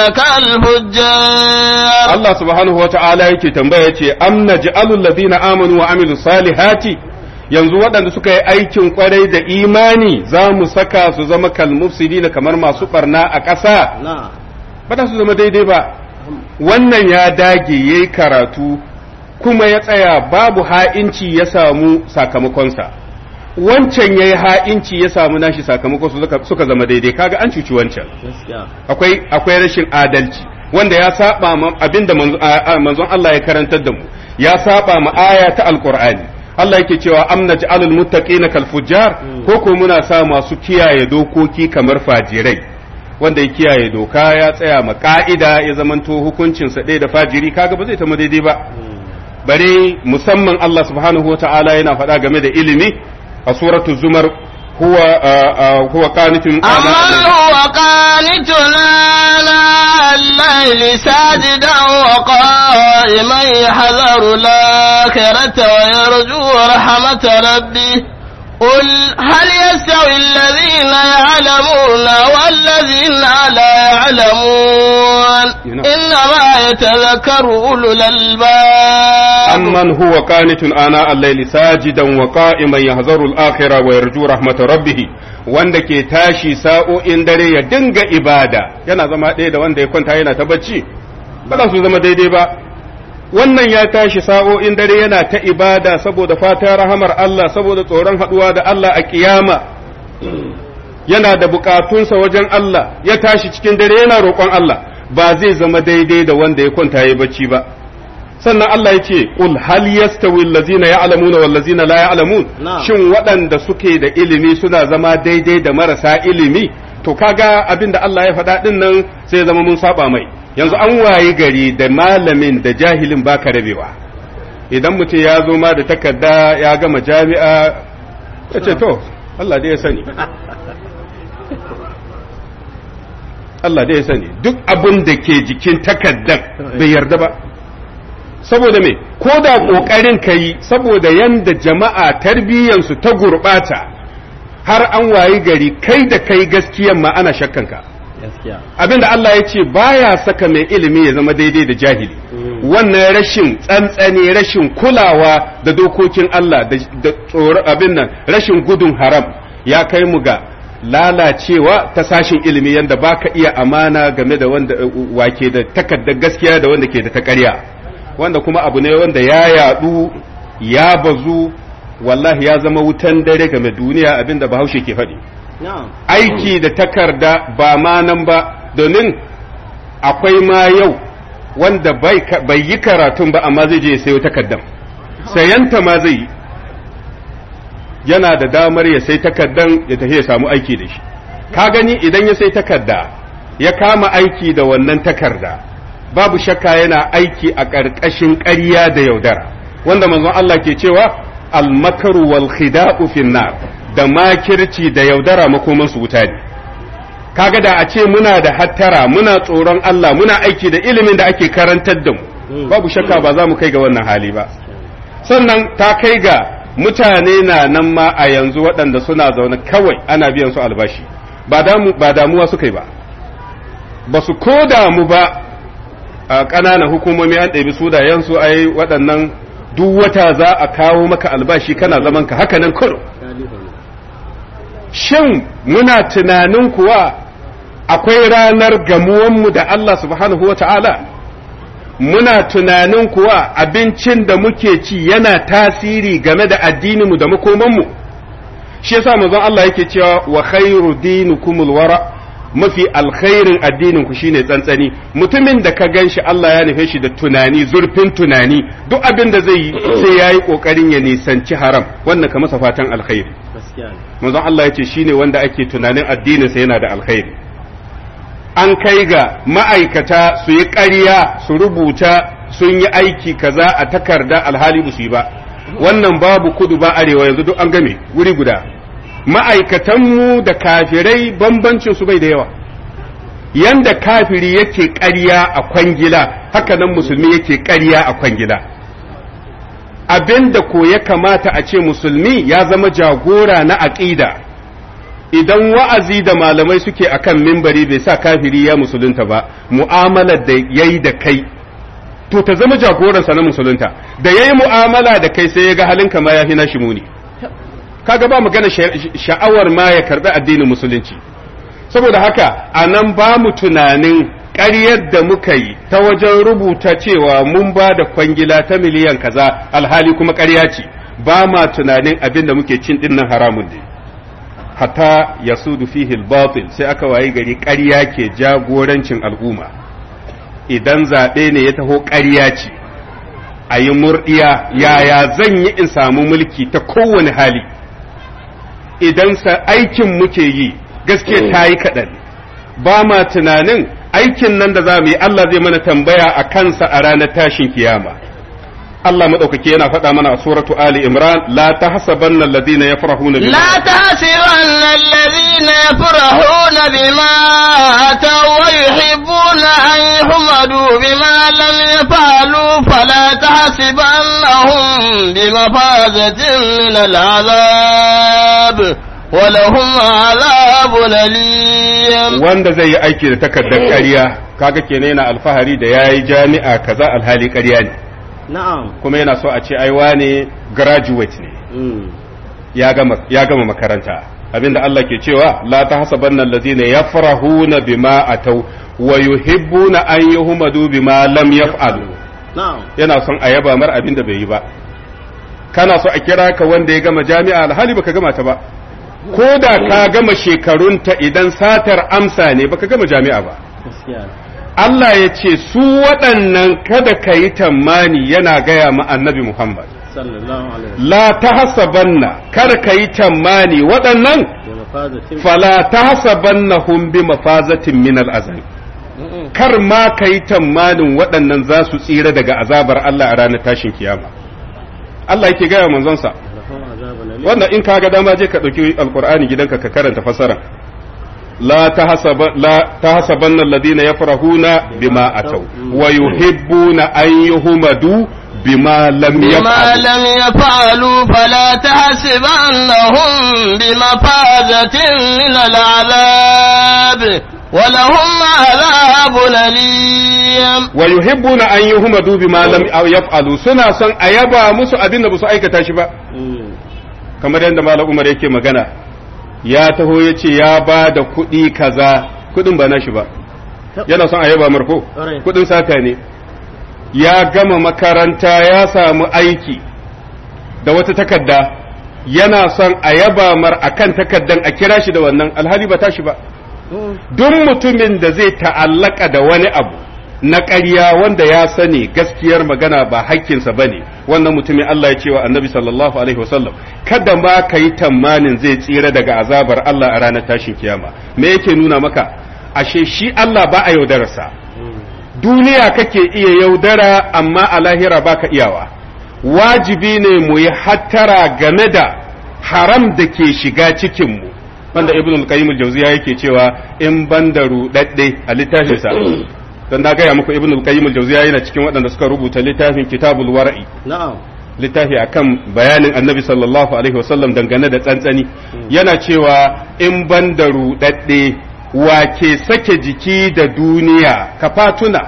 كالفجار Allah subhanahu wa ta'ala yake tambaya ce am naj'alul ladina amanu wa amilus salihati yanzu waɗanda suka yi aikin kwarai da imani za mu saka su zama kalmufsidina kamar masu barna a ƙasa نعم ba za su zama daidai ba wannan ya dage ya yi karatu kuma ya tsaya babu ha'inci ya samu sakamakonsa wancan ya yi ha'inci ya samu nashi sakamakon su suka- suka zama daidai kaga an cuci wancan akwai akwai rashin adalci wanda ya saba ma abinda manzo- a- a- manzon Allah ya karantar da mu ya saba ma aya ta alqur'ani Allah yake cewa am naj'alul muttaqina kal fujjar ko ko muna sa masu kiyaye dokoki kamar fajirai wanda ya kiyaye doka ya tsaya ma ka'ida ya zamanto hukuncin sa ɗaya da fajiri kaga ba zai ta daidai ba bare musamman Allah subhanahu wa ta'ala yana faɗa game da ilimi a suratul zumar huwa a- a- huwa qanitun أمن هو قانت آناء الليل ساجدا وقائما يحذر الآخرة ويرجو رحمة ربه قل هل يستوي الذين يعلمون والذين لا يعلمون إنما يتذكر أولو الألباب amman huwa qanitun ana al-layli sajidan wa qa'iman yahzaru al-akhirah wa yarju rahmat rabbih wanda ke tashi sa'o'in dare ya dinga ibada yana zama ɗaya da wanda ya kwanta yana ta bacci ba za su zama daidai ba wannan ya tashi sa'o'in dare yana ta ibada saboda fatan rahamar Allah saboda tsoron haɗuwa da Allah a kiyama yana da bukatunsa wajen Allah ya tashi cikin dare yana roƙon Allah ba zai zama daidai da wanda ya kwanta ya bacci ba sannan Allah ya ce qul hal yastawi allazina ya'lamuna wal ladzina la ya'lamun Na'am. shin waɗanda suke da ilimi suna zama daidai da marasa ilimi to kaga abin da Allah ya faɗa din nan sai ya zama mun saba mai yanzu an wayi gari da malamin da jahilin baka rabewa idan mutum ya zo ma da takarda ya gama jami'a ya ce to Allah dai ya sani Allah dai ya sani duk abin da ke jikin takardar bai yarda ba saboda me ko da ƙoƙarin ka yi saboda yanda jama'a tarbiyyansu ta gurɓata har an wayi gari kai da kai gaskiyan ma ana shakkanka abinda Allah ya ce baya saka mai ilimi ya zama daidai da jahili wannan rashin tsantsani rashin kulawa da dokokin Allah da da tsoro abin nan rashin gudun haram ya kai mu ga lalacewa ta sashin ilimi yanda baka iya amana game da wanda uh, wake da takaddar gaskiya da wanda ke da ta ƙarya wanda kuma abu ne wanda ya yadu ya bazu wallahi ya zama wutan dare game duniya abinda bahaushe ke faɗi aiki da takarda ba ma nan ba domin akwai ma yau wanda bai ka- bai yi karatun ba amma zai je ya sayo takardan sayanta ma zai yi yana da damar ya sai takardan ya tafi ya samu aiki da shi ka gani idan ya sai takarda ya kama aiki da wannan takarda babu shakka yana aiki a ƙarƙashin ƙarya da yaudara wanda manzon Allah ke cewa al-makaru wal khida'u fin nar da makirci da yaudara makoman su wuta ne kaga da a ce muna da hattara muna tsoron Allah muna aiki da ilimin da ake karantar da mu babu shakka ba za mu kai ga wannan hali ba sannan ta kai ga mutane na nan ma a yanzu waɗanda suna zaune kawai ana biyan su albashi ba damu ba damuwa suka yi ba ba su ko damu ba a ƙananan hukumomi an ɗabi sudayensu ai waɗannan duk wata za a kawo maka albashi kana zaman ka haka nan kurum shin muna tunanin kuwa akwai ranar gamuwanmu da Allah subhanahu wa ta'ala muna tunanin kuwa abincin da muke ci yana tasiri game da addininmu da makomanmu shi yasa manzon Allah yake cewa wa khairu dinukumul wara mafi alkhairin addinin ku shine tsantsani mutumin da ka ganshi Allah ya nufe shi da tunani zurfin tunani duk abin da zai yi sai yayi kokarin ya nisanci haram wannan ka masa fatan alkhairi manzon Allah yace shine wanda ake tunanin addinin sa yana da alkhairi an kai ga ma'aikata su yi ƙarya su rubuta sun yi aiki kaza a takarda alhali ba su yi ba wannan babu kudu ba arewa yanzu duk an game wuri guda ma'aikatanmu da kafirai bambancin su bai da yawa yanda kafiri yake ƙarya a kwangila haka nan musulmi yake ƙarya a kwangila abin da ko ya kamata a ce musulmi ya zama jagora na aƙida idan wa'azi da malamai suke akan mimbari bai sa kafiri ya musulunta ba mu'amalar da yayi da kai to ta zama jagoransa na musulunta da yayi mu'amala da kai sai ya ga halinka ma ya fi nashi muni kaga ba magana sha'awar ma ya karbi addinin musulunci saboda haka a nan ba mu tunanin ƙaryar da muka yi ta wajen rubuta cewa mun ba da kwangila ta miliyan kaza alhali kuma ƙarya ce ba ma tunanin abin da muke cin dinnan haramun ne hatta ya sudu fihi batil sai aka wayi gari ƙarya ke jagorancin al'umma idan zaɓe ne ya taho ƙarya ce a yi murɗiya yaya zan yi in samu mulki ta kowane hali idan sa aikin muke yi gaske ta yi kaɗan ba ma tunanin aikin nan da za mu yi Allah zai mana tambaya a kansa a ranar tashin kiyama Allah maɗaukaki yana faɗa mana a suratu Ali Imran la tahsabanna alladhina yafrahuna bima لا تحسبن الذين يفرحون بما أتوا ويحبون أن يحمدوا بما لم يفعلوا فلا تحسبنهم بمفازة من العذاب ولهم عذاب أليم wanda zai yi aiki da takardar ƙarya kaga kenan yana alfahari da yayi jami'a kaza alhali ƙarya ne na'am kuma yana so a ce ai wane graduate ne ya gama ya gama makaranta abinda Allah ke cewa la tahsabanna allazina yafrahuna bima atau wa yuhibbuna an yuhmadu bima lam yaf'alu na'am yana son a yaba mar abinda bai yi ba kana so a kira ka wanda ya gama jami'a alhali baka gama ta ba ko da ka gama shekarunta idan satar amsa ne baka gama jami'a ba gaskiya Allah ya ce su waɗannan kada ka yi tammani yana gaya ma annabi Muhammad sallallahu alaihi wasallam la tahsabanna kar ka yi tammani waɗannan da mafazatin fala tahsabannahum bi mafazatin min al'azab kar ma ka yi tammanin waɗannan za su tsira daga azabar Allah a ranar tashin kiyama Allah yake gaya manzonsa lahum azabun alim wannan in ka ga dama je ka ɗauki alkur'ani gidanka ka karanta fasara la tahsaba la tahsabanna alladhina yafrahuna bima ataw wa yuhibbuna an yuhmadu bima lam بما yaf'alu لم يفعلوا فلا تحسبنهم بمفازة من العذاب ولهم عذاب أليم wa yuhibbuna an yuhmadu bima lam yaf'alu suna son a yaba musu abin da basu aikata shi ba Mm. kamar yadda malam Umar yake magana ya taho yace ya ba da kuɗi kaza kuɗin ba nashi ba yana son a yaba marko Ƙwarai. kuɗin sata ne ya gama makaranta ya samu aiki da wata takarda yana son a yaba mar akan takaddan a kira shi da wannan alhali ba tashi ba Mm. duk mutumin da zai ta'allaka da wani abu na ƙarya wanda ya sani gaskiyar magana ba hakkinsa ba ne wannan mutumin Allah ya ce wa annabi sallallahu alaihi wasallam kada ma ka yi tamanin zai tsira daga azabar Allah a ranar tashin kiyama me yake nuna maka ashe shi Allah ba a yaudararsa duniya kake iya yaudara amma a lahira baka iyawa wajibi ne mu yi hattara game da haram da ke shiga cikinmu wanda ibn al-qayyim al-jawziya yake cewa in ban da rudadde a littafinsa dan na gaya muku ibn al-qayyim al-jawziya yana cikin waɗanda suka rubuta littafin kitabul wara'i na'am littafi akan bayanin annabi sallallahu alaihi wasallam dangane da tsantsani yana cewa in ban da rudadde wa ke sake jiki da duniya ka fatuna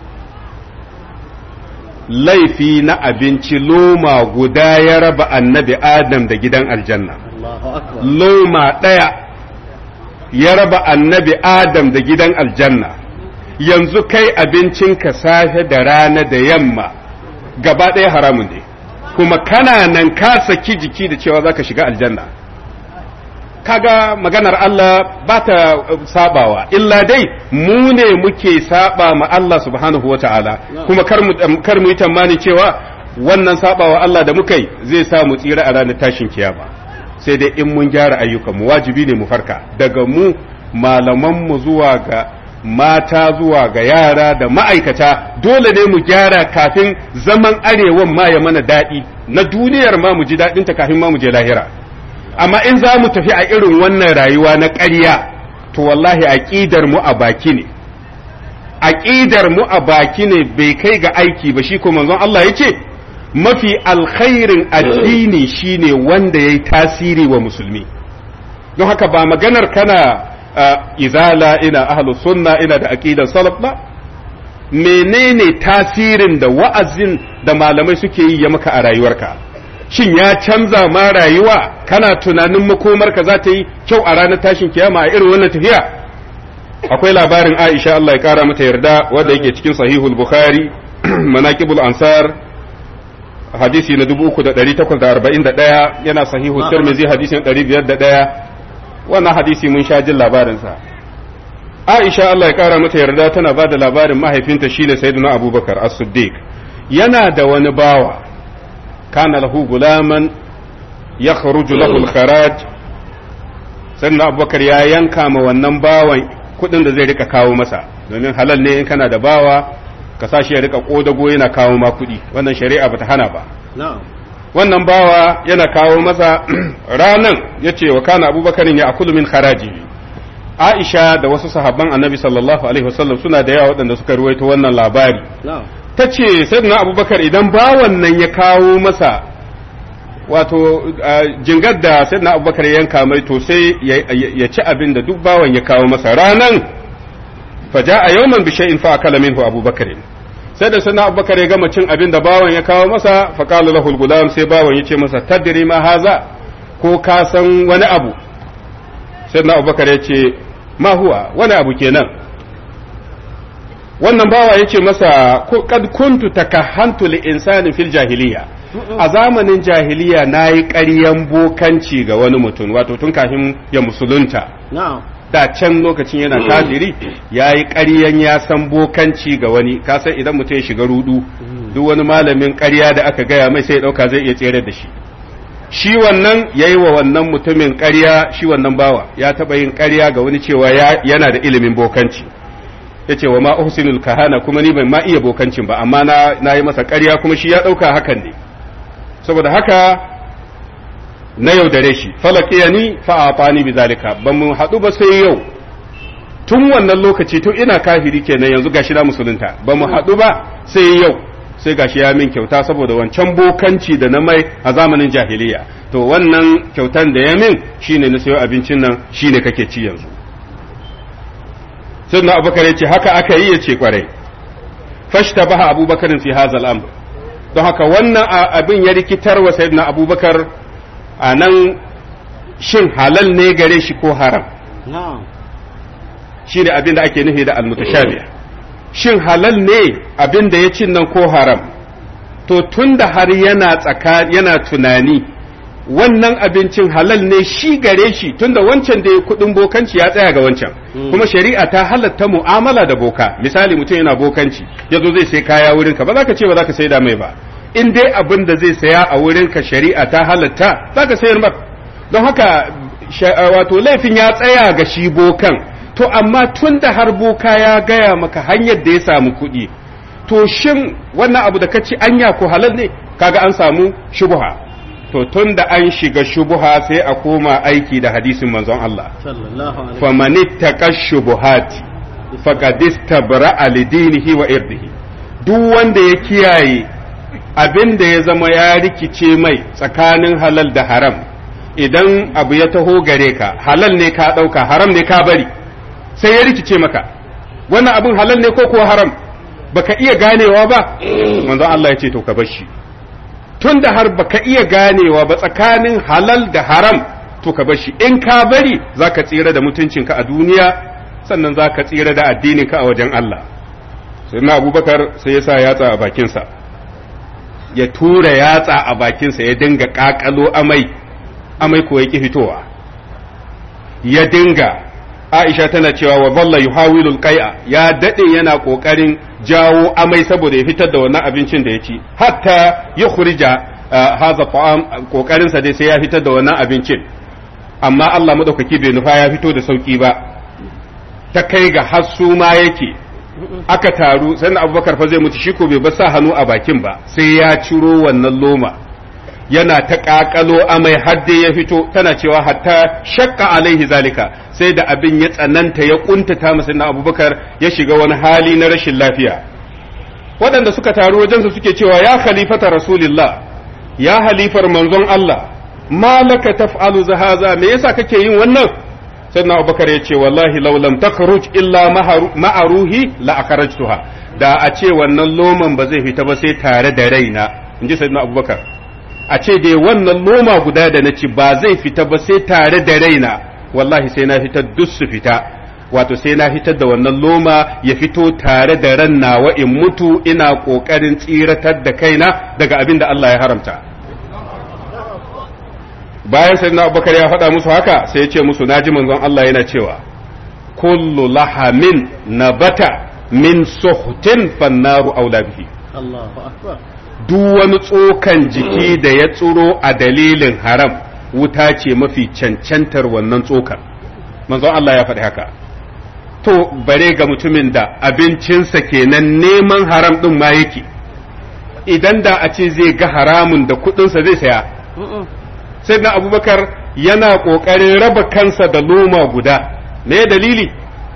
laifi na abinci loma guda ya raba annabi adam da gidan aljanna Allahu akbar loma ɗaya ya raba annabi adam da gidan aljanna yanzu kai abincinka safe da rana da yamma gaba ɗaya haramun ne kuma kana nan ka saki jiki da cewa za ka shiga aljanna kaga maganar Allah ba ta sabawa illa dai mu ne muke saba ma Allah subhanahu wa ta'ala kuma kar mu kar mu yi tamani cewa wannan sabawa Allah da muka yi zai sa mu tsira a ranar tashin kiyama sai dai in mun gyara ayyukanmu wajibi ne mu farka daga mu malaman mu zuwa ga mata zuwa ga yara da ma'aikata dole ne mu gyara kafin zaman arewan ma ya mana daɗi na duniyar ma mu ji daɗinta kafin ma mu je lahira amma in za mu tafi a irin wannan rayuwa na ƙarya to wallahi aƙidar mu a baki ne aƙidar mu a baki ne bai kai ga aiki ba shi ko manzon Allah ya ce mafi alkhairin addini shine wanda ya yi tasiri wa musulmi don haka ba maganar kana izala ina ahlu sunna ina da aqidar salaf ba menene tasirin da wa'azin da malamai suke yi ya maka a rayuwarka shin ya canza ma rayuwa kana tunanin makomarka za ta yi kyau a ranar tashin kiyama a irin wannan tafiya akwai labarin Aisha Allah ya kara mata yarda wanda yake cikin sahihul Bukhari manaqibul ansar hadisi na 3841 yana sahihu Tirmidhi hadisin 501 wannan hadisi mun sha jin labarin sa Aisha Allah ya kara mata yarda tana ba da labarin mahaifinta shine Sayyidina Abubakar As-Siddiq yana da wani bawa kana lahu gulaman yakhruju lahu al-kharaj Sayyidina Abubakar ya yanka ma wannan bawan kuɗin da zai rika kawo masa domin halal ne in kana da bawa ka sashi ya rika kodago yana kawo ma kuɗi wannan shari'a bata hana ba wannan bawa yana kawo masa ranan yace wa kana abubakarin ya akulu min kharaji Aisha da wasu sahabban Annabi sallallahu alaihi wasallam suna da yawa waɗanda suka ruwaito wannan labari ta ce sayyidina abubakar idan bawan nan ya kawo masa wato jingar da sayyidina abubakar ya yanka mai to sai ya ci abin da duk bawan ya kawo masa ranan faja a yawman bi shay'in fa akala minhu abubakar sai da sayyidina abubakar ya gama cin abin da bawan ya kawo masa fa qala lahu al sai bawan ya ce masa tadri ma haza ko ka san wani abu sayyidina abubakar ya ce ma huwa wani abu kenan wannan bawa ya ce masa kad kuntu takahhantu li insani fil jahiliya a zamanin jahiliya na yi ƙaryan bokanci ga wani mutum wato tun kafin ya musulunta da can lokacin yana kafiri ya yi ƙaryan ya san bokanci ga wani kasan idan mutum ya shiga rudu duk wani malamin ƙarya da aka gaya mai sai ya ɗauka zai iya tsere da shi shi wannan ya yi wa wannan mutumin ƙarya shi wannan bawa ya taɓa yin ƙarya ga wani cewa yana da ilimin bokanci ya ce wa ma uhsinul kahana kuma ni ban ma iya bokancin ba amma na yi masa ƙarya kuma shi ya ɗauka hakan ne saboda haka na yaudare shi falakiya ni fa'afani bi zalika ban mu haɗu ba sai yau tun wannan lokaci tun ina kafiri kenan yanzu gashi na musulunta ba mu haɗu ba sai yau sai gashi ya min kyauta saboda wancan bokanci da na mai a zamanin jahiliya to wannan kyautan da ya min shine na sayo abincin nan shine kake ci yanzu sai na abubakar ya ce haka aka yi ya ce kwarai fashta baha abubakarin fi hazal amr don haka wannan abin ya rikitar wa sayyidina abubakar a nan shin halal ne gare shi ko haram shi ne abin da ake nufi da almutashabiya shin halal ne abin da ya cin nan ko haram to tun da har yana tsaka yana tunani wannan abincin halal ne shi gare shi tunda wancan da ya kudin bokanci ya tsaya ga wancan kuma shari'a ta halatta mu'amala da boka misali mutum yana bokanci ya zo zai sai kaya wurinka ba za ka ce ba za ka sai da mai ba in dai abin da zai saya a wurinka shari'a ta halatta za ka sayar mar don haka wato laifin ya tsaya ga shi bokan to amma tun da har boka ya gaya maka hanyar da ya samu kuɗi to shin wannan abu da ka ci anya ko halal ne kaga an samu shubuha to tun da an shiga shubuha sai a koma aiki da hadisin manzon Allah faman ittaqa shubuhati faqad istabra'a lidinihi wa irdihi duk wanda ya kiyaye abin da ya zama ya rikice mai tsakanin halal da haram idan abu ya taho gare ka halal ne ka ɗauka haram ne ka bari sai ya rikice maka wannan abin halal ne ko kuwa haram baka iya ganewa ba manzon Allah ya ce to ka bar shi tun da har baka iya ganewa ba tsakanin halal da haram to ka bar shi in ka bari za ka tsira da mutuncinka a duniya sannan za ka tsira da addininka a wajen Allah sai na abubakar sai ya sa yatsa a bakinsa ya tura yatsa a bakinsa ya dinga ƙaƙalo amai amai ko ya ƙi fitowa ya dinga aisha tana cewa wa balla yuhawilul qai'a ya dade yana kokarin jawo amai saboda ya fitar da wannan abincin da ya ci hatta yukhrija hadha ta'am kokarin sa dai sai ya fitar da wannan abincin amma Allah madaukaki bai nufa ya fito da sauki ba ta kai ga hassu ma yake aka taru sannan abubakar fa zai mutu shi ko bai ba sa hannu a bakin ba sai ya ciro wannan loma yana ta ƙaƙalo amai har dai ya fito tana cewa hatta shakka alaihi zalika sai da abin ya tsananta ya kuntata masa na abubakar ya shiga wani hali na rashin lafiya waɗanda suka taru wajensa suke cewa ya khalifata rasulillah ya halifar manzon Allah ma laka taf'alu zahaza me yasa kake yin wannan sayyidina abubakar ya ce wallahi law lam takhruj illa ma'aruhi la akhrajtuha da a ce wannan loman ba zai fita ba sai tare da raina inji sayyidina abubakar a ce dai wannan loma guda da na ci ba zai fita ba sai tare da raina wallahi sai na fitar duk su fita wato sai na fitar da wannan loma ya fito tare da ran nawa in mutu ina kokarin tsiratar da kaina daga abin da Allah ya haramta bayan sayyidina abubakar ya faɗa musu haka sai ya ce musu naji manzon Allah yana cewa kullu lahamin nabata min suhtin fannaru aula bihi Allahu akbar duk wani tsokan jiki da ya tsuro a dalilin haram wuta ce mafi cancantar wannan tsokan manzon Allah ya faɗi haka to bare ga mutumin da abincinsa kenan neman haram ɗin ma yake idan da a ce zai ga haramun da kuɗinsa zai saya sai na abubakar yana ƙoƙarin raba kansa da loma guda me dalili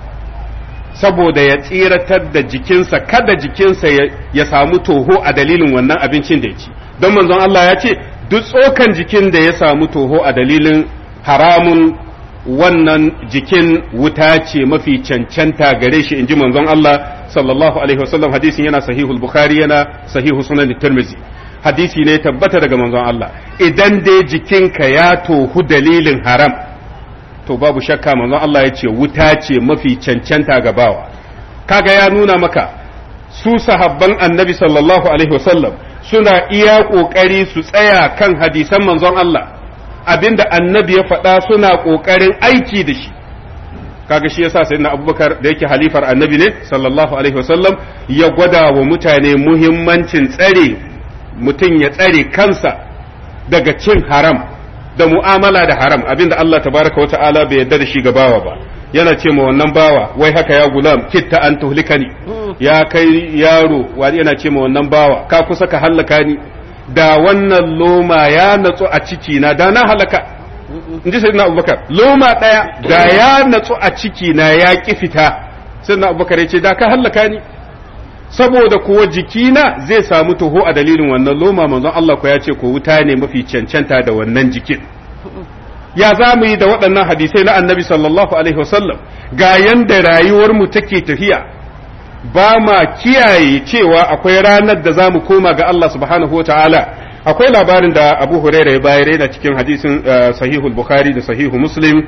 saboda ya tsiratar da jikinsa kada jikinsa ya samu toho a dalilin wannan abincin da ya ci don manzon Allah ya ce duk tsokan jikin da ya samu toho a dalilin haramun wannan jikin wuta ce mafi cancanta gare shi inji manzon Allah sallallahu alaihi wasallam hadisin yana sahihul bukhari yana sahihu sunan tirmizi hadisi ne tabbata daga manzon Allah idan dai jikinka ya tohu dalilin haram to babu shakka manzon Allah ya ce wuta ce mafi cancanta ga bawa kaga ya nuna maka su sahabban annabi sallallahu alaihi wasallam suna iya kokari su tsaya kan hadisan manzon Allah abinda annabi ya faɗa suna kokarin aiki da shi kaga shi yasa sayyidina abubakar da yake halifar annabi ne sallallahu alaihi wasallam ya gwada wa mutane muhimmancin tsare mutum ya tsare kansa daga cin haram da mu'amala da haram abinda Allah tabaraka wata'ala bai yarda da shi ga bawa ba yana ce ma wannan bawa wai haka ya gulam kitta an tuhlikani ya kai yaro wani yana ce ma wannan bawa ka kusa ka hallaka ni da wannan loma ya natsu a ciki na da na halaka in ji sayyidina abubakar loma daya da ya natsu a ciki na ya ki fita sayyidina abubakar ya ce da ka hallaka ni saboda kuwa jikina zai samu toho a dalilin wannan loma manzon Allah ko ya ce ko wuta ne mafi cancanta da wannan jikin ya za mu yi da waɗannan hadisai na annabi sallallahu alaihi wasallam ga yanda rayuwar mu take tafiya ba ma kiyaye cewa akwai ranar da za mu koma ga Allah subhanahu wa ta'ala akwai labarin da Abu Hurairah ya bayar yana cikin hadisin sahihul Bukhari da sahihu Muslim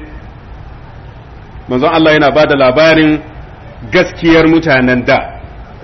manzon Allah yana ba da labarin gaskiyar mutanen da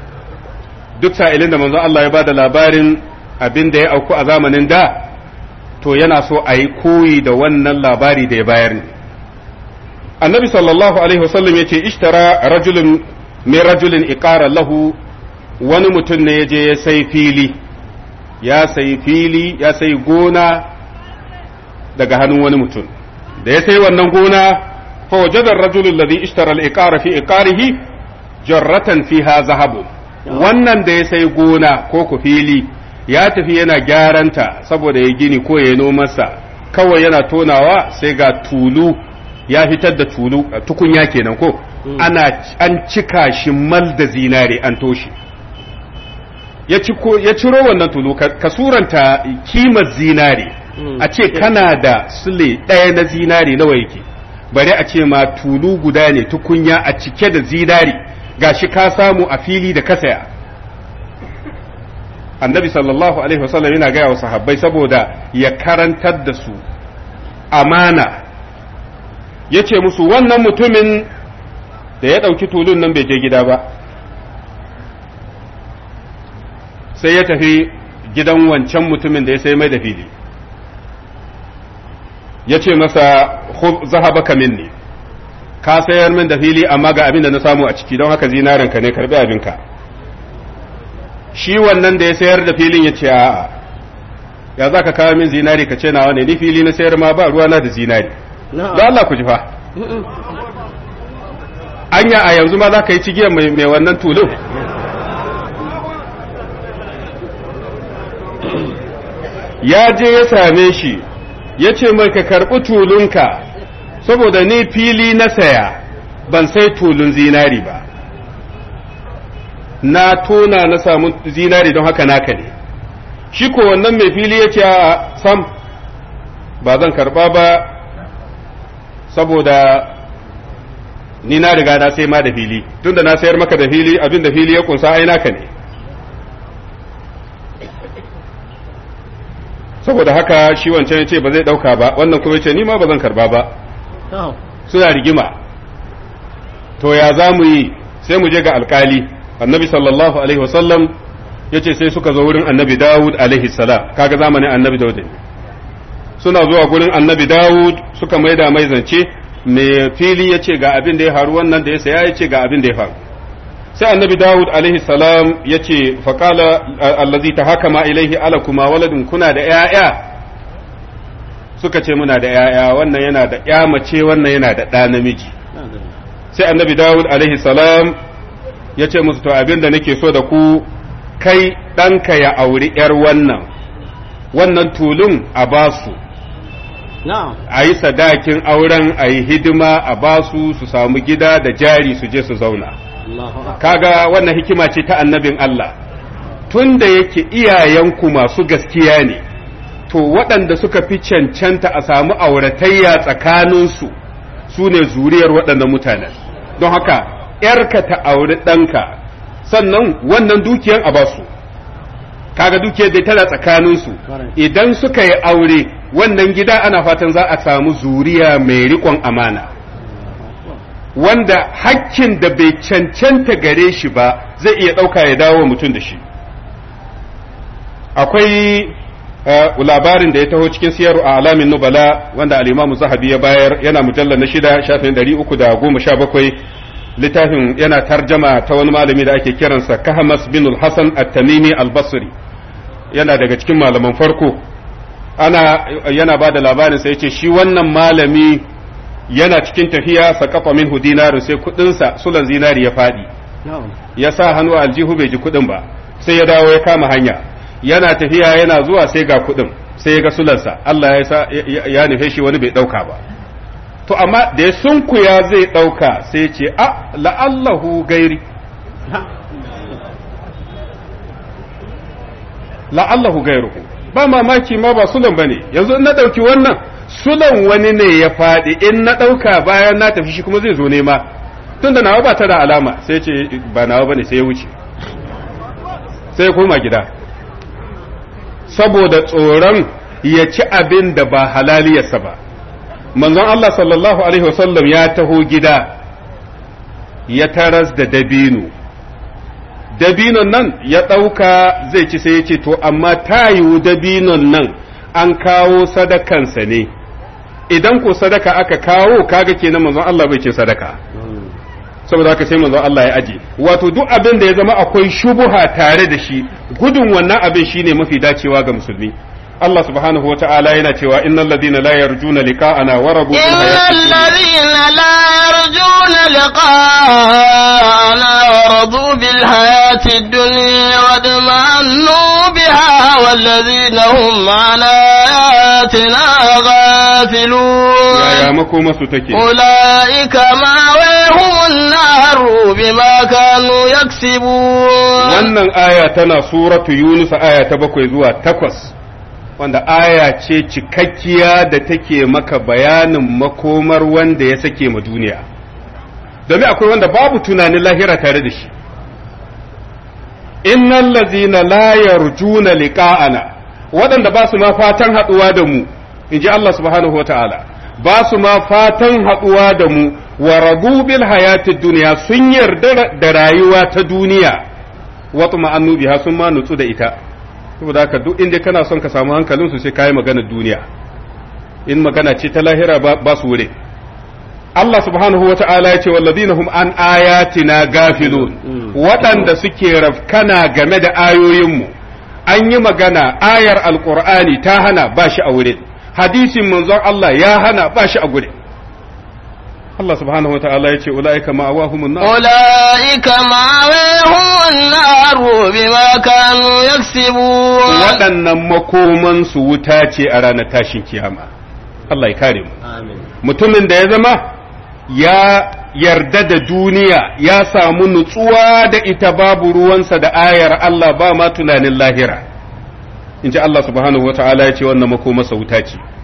duk sa'ilin da manzon Allah ya ba da labarin abin da ya auku a zamanin da to yana so a yi koyi da wannan labari da ya bayar ne annabi sallallahu alaihi wasallam ya ce ishtara rajulun min rajulin iqara lahu wani mutum ne ya je ya sai fili ya sai fili ya sai gona daga hannun wani mutum da ya sai wannan gona fa wajada ar-rajulu alladhi ishtara al-iqara fi iqarihi jarratan fiha zahabun wannan da ya sai gona ko ku fili ya tafi yana gyaranta saboda ya gini ko ya nomarsa kawai yana tonawa sai ga tulu ya fitar da tulu tukunya kenan ko ana an cika shi mal da zinare an toshe ya ciro wannan tulu ka suranta kimar zinare a ce kana da sule ɗaya na zinare nawa yake bare a ce ma tulu guda ne tukunya a cike da zinare gashi ka samu a fili da kasaya annabi sallallahu alaihi wasallam yana gaya wa sahabbai saboda ya karantar da su amana ya ce musu wannan mutumin da ya ɗauki tulun nan bai je gida ba sai ya tafi gidan wancan mutumin da ya sai mai da fili ya ce masa zahabaka minni ka sayar min da fili amma ga abin da na samu a ciki don haka zinarinka ne karbi abinka shi wannan da ya sayar da filin ya ce a'a ya za ka kawo min zinari ka ce nawa ne ni fili na sayar ma ba ruwa na da zinari don Allah ku ji fa anya a yanzu ma za ka yi cigiyar mai wannan tulun ya je ya same shi ya ce mai ka karɓi tulunka saboda ni fili na saya ban sai tulun zinari ba na tona na samu zinari don haka naka ne shi ko wannan mai fili ya ce a sam ba zan karba ba saboda ni na riga na sai ma da fili tunda na sayar maka da fili abin da fili ya kunsa ai naka ne saboda haka shi wancan ya ce ba zai dauka ba wannan kuma ya ce ni ma ba zan karba ba to suna rigima to ya za mu yi sai mu je ga alkali annabi sallallahu alaihi wasallam ya ce sai suka zo wurin annabi dawud alaihi salam kaga zamanin annabi dawud ne suna zuwa gurin annabi dawud suka maida mai zance mai fili ya ce ga abin da ya faru wannan da ya saya ya ce ga abin da ya faru sai annabi dawud alaihi salam ya ce faƙala allazi ta haka ma ilaihi ala kuma waladin kuna da ‘ya'ya suka ce muna da ‘ya'ya wannan yana da ‘ya mace wannan yana da ɗa namiji sai annabi dawud alaihi salam ya ce musu to abin da nake so da ku kai ɗanka ya auri ‘yar wannan wannan tulun a basu na'am a yi sadakin auren a yi hidima a basu su samu gida da jari su je su zauna Allahu akbar kaga wannan hikima ce ta annabin Allah tun da yake iyayenku masu gaskiya ne to waɗanda suka fi cancanta a samu auratayya tsakaninsu su ne zuriyar waɗannan mutanen don haka ‘yarka ta auri ɗanka sannan wannan dukiyan a basu kaga dukiyar dai tana tsakaninsu Correct. idan suka yi aure wannan gida ana fatan za a samu zuriya mai riƙon amana wanda hakkin da bai cancanta gare shi ba zai iya ɗauka ya dawo wa mutum da shi akwai eh, labarin da ya taho cikin siyar a alamin nubala wanda al'imamu zahabi ya bayar yana mujallar na shida shafin ɗari uku da goma sha bakwai littafin yana tarjama ta wani malami da ake kiransa kahamas bin hassan at-tamimi al-basri yana daga cikin malaman farko ana yana ba da labarin sai ce shi wannan malami yana cikin tafiya saqafa minhu dinaru sai kudinsa sulan zinari ya fadi na'am ya sa hannu a aljihu bai ji kudin ba sai ya dawo ya kama hanya yana tafiya yana zuwa sai ga kudin sai ya ga sulansa Allah ya sa ya- ya nufe shi wani bai dauka ba to amma da ya sunkuya zai dauka sai ya ce a la'allahu gairi la'allahu gairuhu ba mamaki ma ba sulan bane yanzu in na dauki wannan sulan wani ne ya faɗi in na dauka bayan na tafi shi kuma zai zo nema tunda nawa ba ta da alama sai ce ba nawa bane sai ya wuce sai ya koma gida saboda tsoron ya ci abin da ba halaliyarsa ba manzon Allah sallallahu alaihi wasallam ya taho gida ya taras da dabino dabinon nan ya ɗauka zai ci sai ya ce to amma ta yiwu dabinon nan an kawo sadakansa ne idan ko sadaka aka kawo kaga kenan manzon Allah bai ce sadaka saboda haka sai manzon Allah ya aje wato duk abin da ya zama akwai shubuha tare da shi gudun wannan abin shine mafi dacewa ga musulmi Allah subhanahu wata'ala yana cewa innal ladina la yarjuna liqa'ana wa rabu bil إن hayati الذين لا يرجون لقاءنا ورضوا بالحياة الدنيا واطمأنوا بها والذين هم عن آياتنا غافلون yaya makoma su take أولئك مأويهم النار بما كانوا يكسبون wannan aya tana suratu yunus aya ta bakwai zuwa takwas wanda aya ce cikakkiya da take maka bayanin makomar wanda ya sake ma duniya domin akwai wanda babu tunanin lahira tare da shi innal ladzina la yarjuna liqa'ana waɗanda ba su ma fatan haɗuwa da mu in ji Allah subhanahu wataala ba su ma fatan haɗuwa da mu wa radu bil hayatid duniya sun yarda da rayuwa ta duniya wata ma'annu biha sun ma nutsu da ita saboda haka duk inda kana son ka samu hankalin su sai kai magana duniya in magana ce ta lahira ba, ba su wure Allah subhanahu wa ta'ala ya ce walladina hum an ayatina gafilun waɗanda suke rafkana game da ayoyinmu an yi magana ayar alqur'ani ta hana ba shi a wurin hadisin manzon Allah ya hana ba shi a gurin Allah subhanahu wa ta'ala ya ce ula'ika ma'awahumun nar أولئك مأويهم النار بما كانوا يكسبون waɗannan makomansu wuta ce a ranar tashin kiyama Allah ya kare mu amin mutumin da ya zama ya yarda da duniya ya samu nutsuwa da ita babu ruwansa da ayar Allah ba ma tunanin lahira in ji Allah subhanahu wa ta'ala ya ce wannan makomarsa wuta ce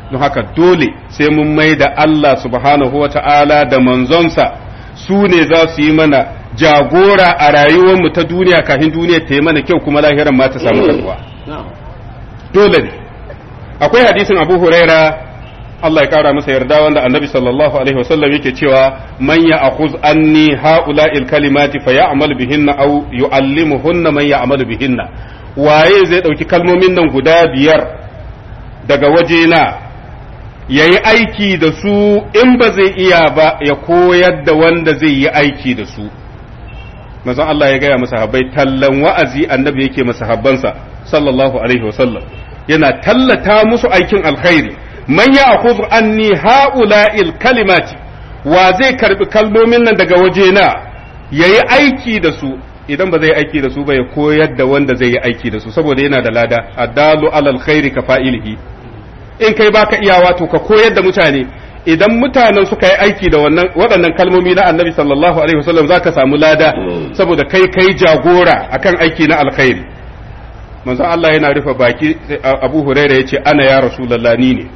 don haka dole sai mun mai da Allah subhanahu wa ta'ala da manzonsa su ne za su yi mana jagora a rayuwarmu ta duniya kafin duniya ta yi mana kyau kuma lahiran ma ta samu karbuwa na'am dole ne akwai hadisin abu huraira Allah ya kara masa yarda wanda annabi sallallahu alaihi wasallam yake cewa man ya akhuz anni haula'il kalimati fa ya'mal bihinna aw yu'allimuhunna man ya'mal bihinna waye zai dauki kalmomin nan guda biyar daga wajena yayi aiki da su in ba zai iya ba ya koyar da wanda zai yi aiki da su manzon Allah ya gaya masa habbai tallan wa'azi annabi yake masa habbansa sallallahu alaihi wasallam yana tallata musu aikin alkhairi man ya akhudhu anni haula'il kalimati wa zai karbi kalmomin nan daga wajena yayi aiki da su idan ba zai aiki da su ba ya koyar da wanda zai yi aiki da su saboda yana da lada addalu alal khairi ka fa'ilihi in kai baka iyawa to ka koyar da mutane idan mutanen suka yi aiki da wannan waɗannan kalmomi na annabi sallallahu alaihi wasallam zaka samu lada saboda kai kai jagora akan aiki na alkhairi manzo Allah yana rufe baki Abu Huraira yace ana ya Rasulullah ni ne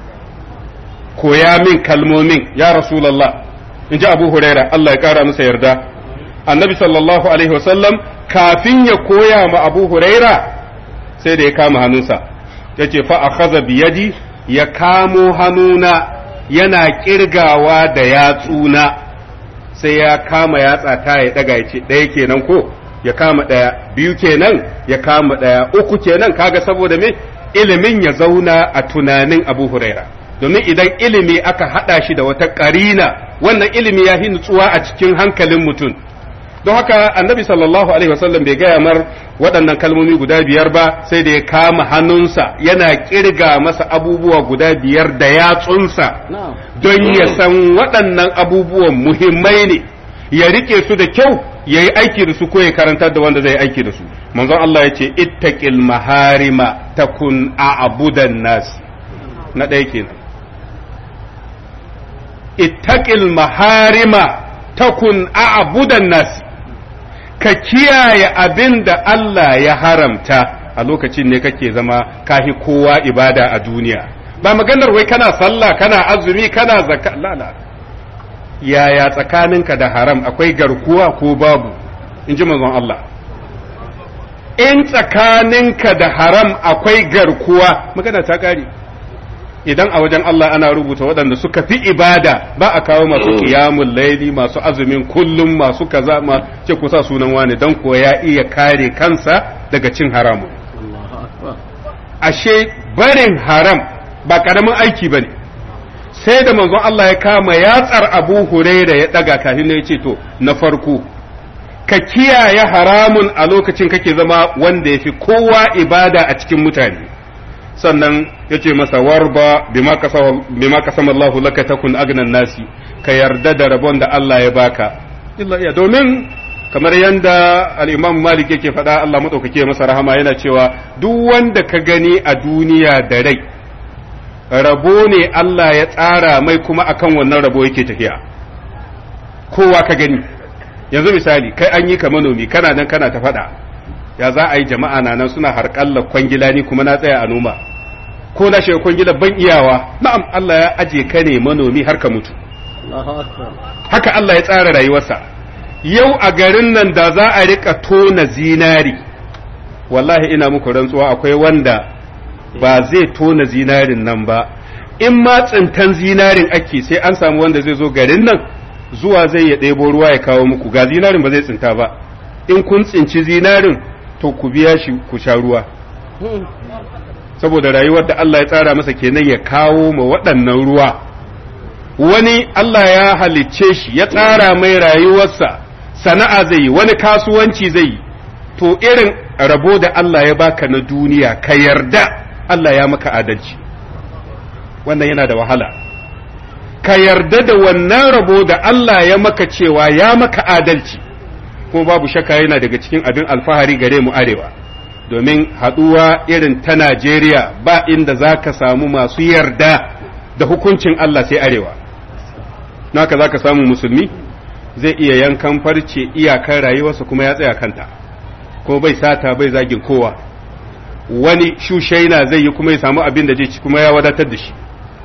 koya min kalmomin ya Rasulullah in ji Abu Huraira Allah ya kara masa yarda annabi sallallahu alaihi wasallam kafin ya koya ma Abu Huraira sai da ya kama hannunsa yace fa akhadha bi yadi ya kamo hannuna yana kirgawa da yatsuna sai ya kama yatsa ta ya daga ya ce ɗaya kenan ko ya kama ɗaya biyu kenan ya kama ɗaya uku kenan kaga saboda me ilimin ya zauna a tunanin abu huraira domin idan ilimi aka haɗa shi da wata ƙarina wannan ilimi ya fi nutsuwa a cikin hankalin mutum don haka annabi sallallahu alaihi wasallam bai gaya mar waɗannan kalmomi guda biyar ba sai da ya kama hannunsa yana kirga masa abubuwa guda biyar da yatsunsa na'am don ya san waɗannan abubuwan muhimmai ne ya rike su da kyau ya yi aiki da su ko ya karantar da wanda zai yi aiki da su manzon Allah ya ce ittaqil maharima takun a'budan nas na ɗaya kenan ittaqil maharima takun a'budan nas ka kiyaye abin da Allah ya haramta a lokacin ne kake zama kahi kowa ibada a duniya ba maganar wai kana sallah kana azumi kana zakka lala yaya tsakaninka da haram akwai garkuwa ko babu in ji manzon Allah in tsakaninka da haram akwai garkuwa magana ta kare idan a wajen Allah ana rubuta waɗanda suka fi ibada ba a kawo masu kiyamun laili masu azumin kullum masu kaza ma ce kusa sunan wani don ko ya iya kare kansa daga cin haramun Allahu akbar ashe barin haram ba karamin aiki bane sai da manzon Allah ya kama yatsar Abu Huraira ya daga kafin ya ce to na farko ka kiyaye haramun a lokacin kake zama wanda ya fi kowa ibada a cikin mutane sannan ya ce masa warba bima kasama Allahu laka takun agnan nasi ka yarda da rabon da Allah ya baka illa iya domin kamar yanda al-Imam Malik yake faɗa Allah madaukake masa rahama yana cewa duk wanda ka gani a duniya da rai rabo ne Allah ya tsara mai kuma akan wannan rabo yake tafiya kowa ka gani yanzu misali kai an yi ka manomi kana nan kana ta faɗa ya za a yi jama'a na nan suna harƙalla kwangila ni kuma na tsaya a noma ko na shiga kwangila ban iyawa na'am Allah ya aje ka ne manomi har ka mutu Allahu akbar haka Allah ya tsara rayuwarsa yau a garin nan da za a rika tona zinari wallahi ina muku rantsuwa akwai wanda ba zai tona zinarin nan ba in ma tsintan zinarin ake sai an samu wanda zai zo garin nan zuwa zai ya ɗebo ruwa ya kawo muku ga zinarin ba zai tsinta ba in kun tsinci zinarin to ku biya shi ku sha ruwa saboda rayuwar da Allah ya tsara masa kenan ya kawo ma waɗannan ruwa wani Allah ya halicce shi ya tsara mai rayuwarsa sana'a zai yi wani kasuwanci zai yi to irin rabo da Allah ya baka na duniya ka yarda Allah ya maka adalci wannan yana da wahala ka yarda da wannan rabo da Allah ya maka cewa ya maka adalci kuma babu shakka yana daga cikin abin alfahari gare mu arewa domin haɗuwa irin ta Najeriya ba inda za ka samu masu yarda da hukuncin Allah sai arewa naka za ka samu musulmi zai iya yankan farce iyakar rayuwarsa kuma ya tsaya kanta ko bai sata bai zagin kowa wani shushaina zai yi kuma ya samu abin da zai ci kuma ya wadatar da shi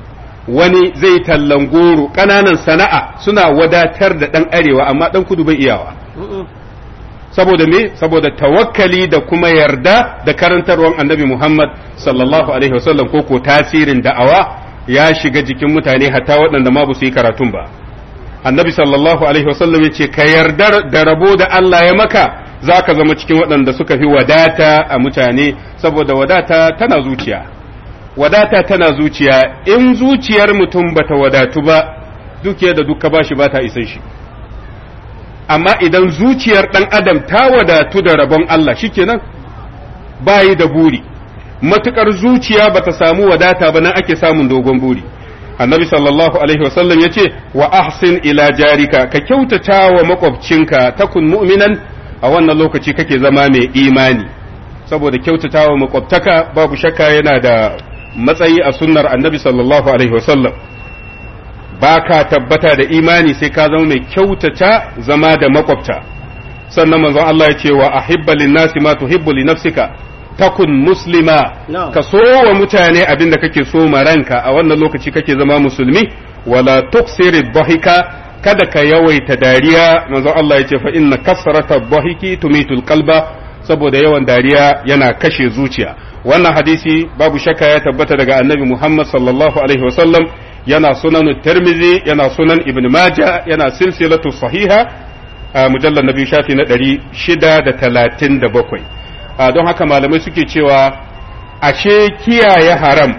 wani zai tallan goro ƙananan sana'a suna wadatar da ɗan arewa amma ɗan kudu bai iyawa saboda me saboda tawakkali da kuma yarda da karantarwar annabi Muhammad sallallahu alaihi wasallam ko ko tasirin da'awa ya shiga jikin mutane hatta waɗanda ma ba su yi karatun ba annabi sallallahu alaihi wasallam ya ce ka yarda da rabo da Allah ya maka za ka zama cikin waɗanda suka fi wadata a mutane saboda wadata tana zuciya wadata tana zuciya in zuciyar mutum bata wadatu ba dukiyar da duka bashi ba ta isan shi amma idan zuciyar ɗan adam ta wadatu da rabon Allah shikenan bayi da buri matukar zuciya bata samu wadata ba nan ake samun dogon buri annabi sallallahu alaihi wasallam ya ce wa ahsin ila jarika ka kyautata wa makwabcinka takun mu'minan a wannan lokaci kake zama mai imani saboda kyautata wa makwabtaka babu shakka yana da matsayi a sunnar annabi sallallahu alaihi wasallam ba ka tabbata da imani sai ka zama mai kyautata zama da makwabta sannan manzon Allah ya ce wa ahibba linnasi ma tuhibbu li nafsika takun muslima ka so wa mutane abin da kake so ma ranka a wannan lokaci kake zama musulmi wala tuksiri dhahika kada ka yawaita dariya manzon Allah ya ce fa inna kasrata dhahiki tumitul qalba saboda yawan dariya yana kashe zuciya wannan hadisi babu shakka ya tabbata daga annabi Muhammad sallallahu alaihi wasallam yana sunan Tirmidhi yana sunan Ibn Majah yana silsilatu sahiha a mujallar nabi shafi na 637 don haka malamai suke cewa ashe kiyaye haram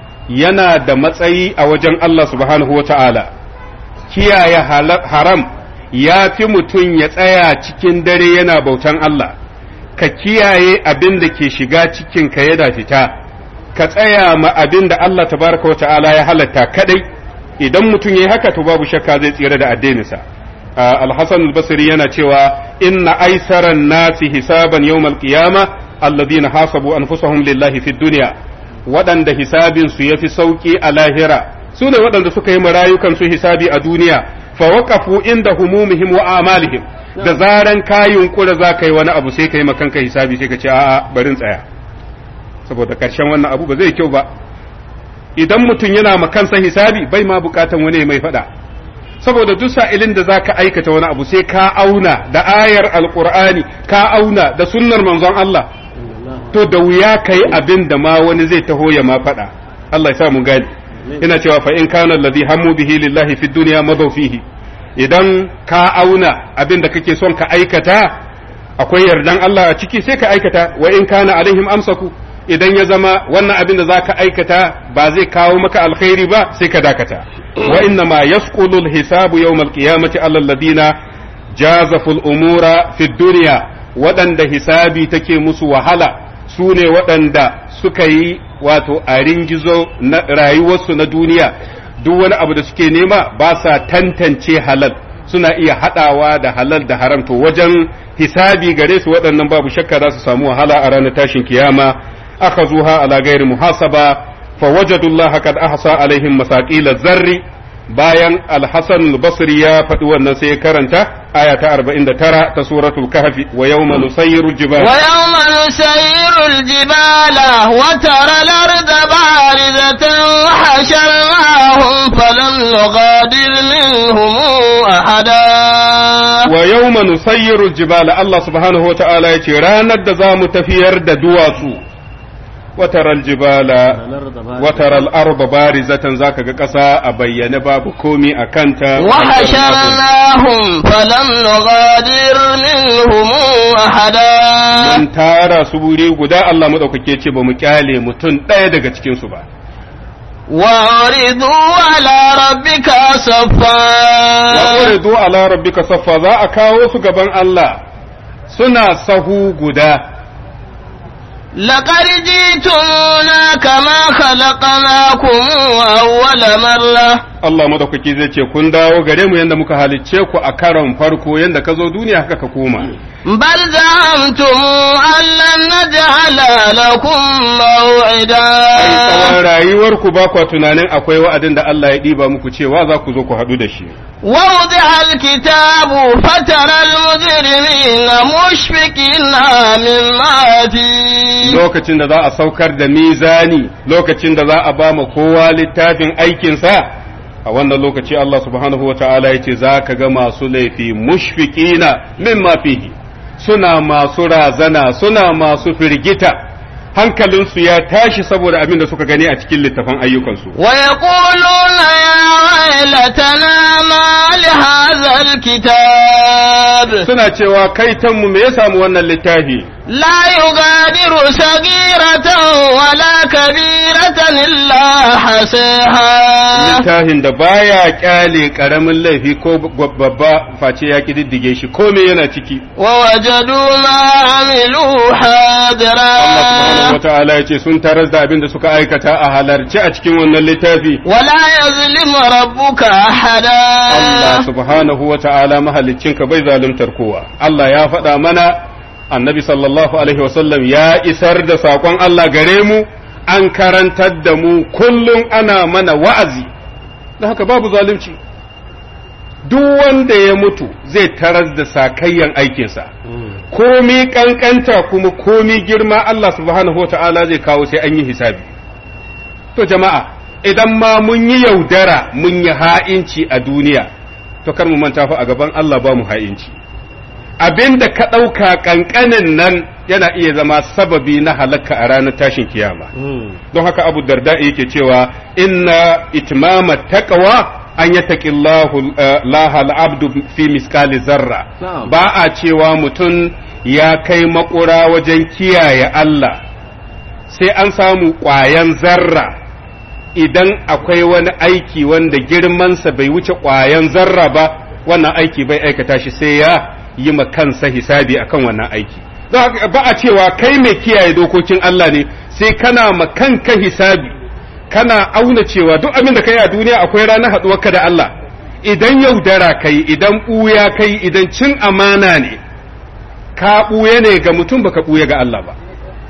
yana da matsayi a wajen Allah subhanahu wa ta'ala kiyaye haram ya fi mutum ya tsaya cikin dare yana bautan Allah ka kiyaye abin da ke shiga cikinka yana fita ka tsaya ma abin da Allah tabaraka wa ta'ala ya halatta kadai idan mutum ya yi haka to babu shakka zai tsira da addininsa al-hasan al-basri yana cewa inna aisaran nasi hisaban yawmal qiyama alladhina hasabu anfusahum lillahi fid dunya waɗanda hisabin su yafi sauki a lahira su ne waɗanda suka yi marayukan su hisabi a duniya fa waqafu inda humumihim wa amalihim da zaran ka yunkura za ka yi wani abu sai ka yi makanka hisabi sai ka ce a'a barin tsaya saboda karshen wannan abu ba zai kyau ba idan mutum yana makansa hisabi bai ma bukatan wani mai faɗa saboda duk sa'ilin da zaka aikata wani abu sai ka auna da ayar alqur'ani ka auna da sunnar manzon Allah to da wuya kai abin da ma wani zai taho ya ma faɗa Allah ya sa mu gani ina cewa fa in kana alladhi hammu bihi lillahi fid dunya madaw fihi idan ka auna abin da kake son ka aikata akwai yardan Allah a ciki sai ka aikata wa in kana alaihim amsaku idan ya zama wannan abin da zaka aikata ba zai kawo maka alkhairi ba sai ka dakata wa inna ma yasqulu alhisabu yawm alqiyamati ala alladhina jazafu al-umura fi dunya waɗanda hisabi take musu wahala su ne waɗanda suka yi wato a ringizo na rayuwarsu na duniya duk wani abu da suke nema ba sa tantance halal suna iya haɗawa da halal da haram to wajen hisabi gare su waɗannan babu shakka za su samu wahala a ranar tashin kiyama aka zuha ala gairi muhasaba fa wajadullah qad ahsa alaihim masaqila zarri bayan al-hasan al-basri ya faɗi wannan sai ya karanta aya ta 49 ta suratul kahfi wa yawma nusayyiru al-jibala wa yawma nusayyiru al-jibala wa tara al-arda barizatan wa hasharnahum falam nughadir minhum ahada wa yawma nusayyiru al-jibala Allah subhanahu wa ta'ala yace ranar da zamu tafiyar da duwatsu وترى الجبال وترى الأرض بارزة ذاك قصا أبين باب كومي أكنتا وحشرناهم فلم نغادر منهم أحدا من تارا سبوري قدا الله مدوكake ce ba mu kyale mutum ɗaya daga cikin su ba وعرضوا على ربك صفا وعرضوا على ربك صفا za a kawo su gaban Allah suna sahu guda لقد جئتمونا كما خلقناكم أول مرة Allah madaukaki zai ce kun dawo gare mu yanda muka halicce ku a karon farko yanda ka zo duniya haka ka koma بل زعمتم أن لن نجعل لكم موعدا ai tsawon rayuwar ku ba kwa tunanin akwai wa'adin da Allah ya ɗiba muku cewa za ku zo ku haɗu da shi ووضع الكتاب فترى المجرمين مشفقين مما فيه lokacin da za a saukar da mizani lokacin da za a ba ma kowa littafin aikinsa a wannan lokaci Allah subhanahu wa ta'ala ya ce za ka ga masu laifi mushfiqina mimma fihi suna masu razana suna masu firgita hankalinsu ya tashi saboda abin da suka gani a cikin littafin ayyukansu ويقولون يا ويلتنا ما لهذا الكتاب suna cewa kaitanmu me ya samu wannan littafi لا يغادر صغيرة ولا كبيرة إلا حصيها littafin da baya kyale karamin laifi ko babba face ya kididdige shi ko me yana ciki ووجدوا ما عملوا حاضرا Allah subhanahu wata'ala ya ce sun tarar da abin da suka aikata a halarci a cikin wannan littafi ولا يظلم ربك Allah أحدا subhanahu wata'ala mahaliccinka bai zaluntar kowa Allah ya faɗa mana annabi sallallahu alaihi wasallam ya isar da saƙon Allah gare mu an karantar da mu kullum ana mana wa'azi da haka babu zalunci duk wanda ya mutu zai tarar da sakayyan aikinsa komi kankanta kuma komi girma Allah subhanahu wa ta'ala zai kawo sai an yi hisabi to jama'a idan ma mun yi yaudara mun yi ha'inci a duniya to kar mu manta fa a gaban Allah ba mu ha'inci abinda ka ɗauka ƙanƙanin nan yana iya zama sababi na halakka a ranar tashin kiyama don haka abu darda yake cewa inna itmama taqwa an yattaqi Allahu lahal abdu fi miskali zarra Na'am. ba a cewa mutum ya kai makura wajen kiyaye Allah sai an samu ƙwayan zarra idan akwai wani aiki wanda girmansa bai wuce ƙwayan zarra ba wannan aiki bai aikata shi sai ya yi ma kansa hisabi akan wannan aiki Don haka ba a cewa kai mai kiyaye dokokin Allah ne sai kana ma kanka hisabi kana auna cewa duk abin da kai a duniya akwai ranar haɗuwarka da Allah idan yaudara kai idan ɓuya kai idan cin amana ne ka ɓuya ne ga mutum baka ɓuya ga Allah ba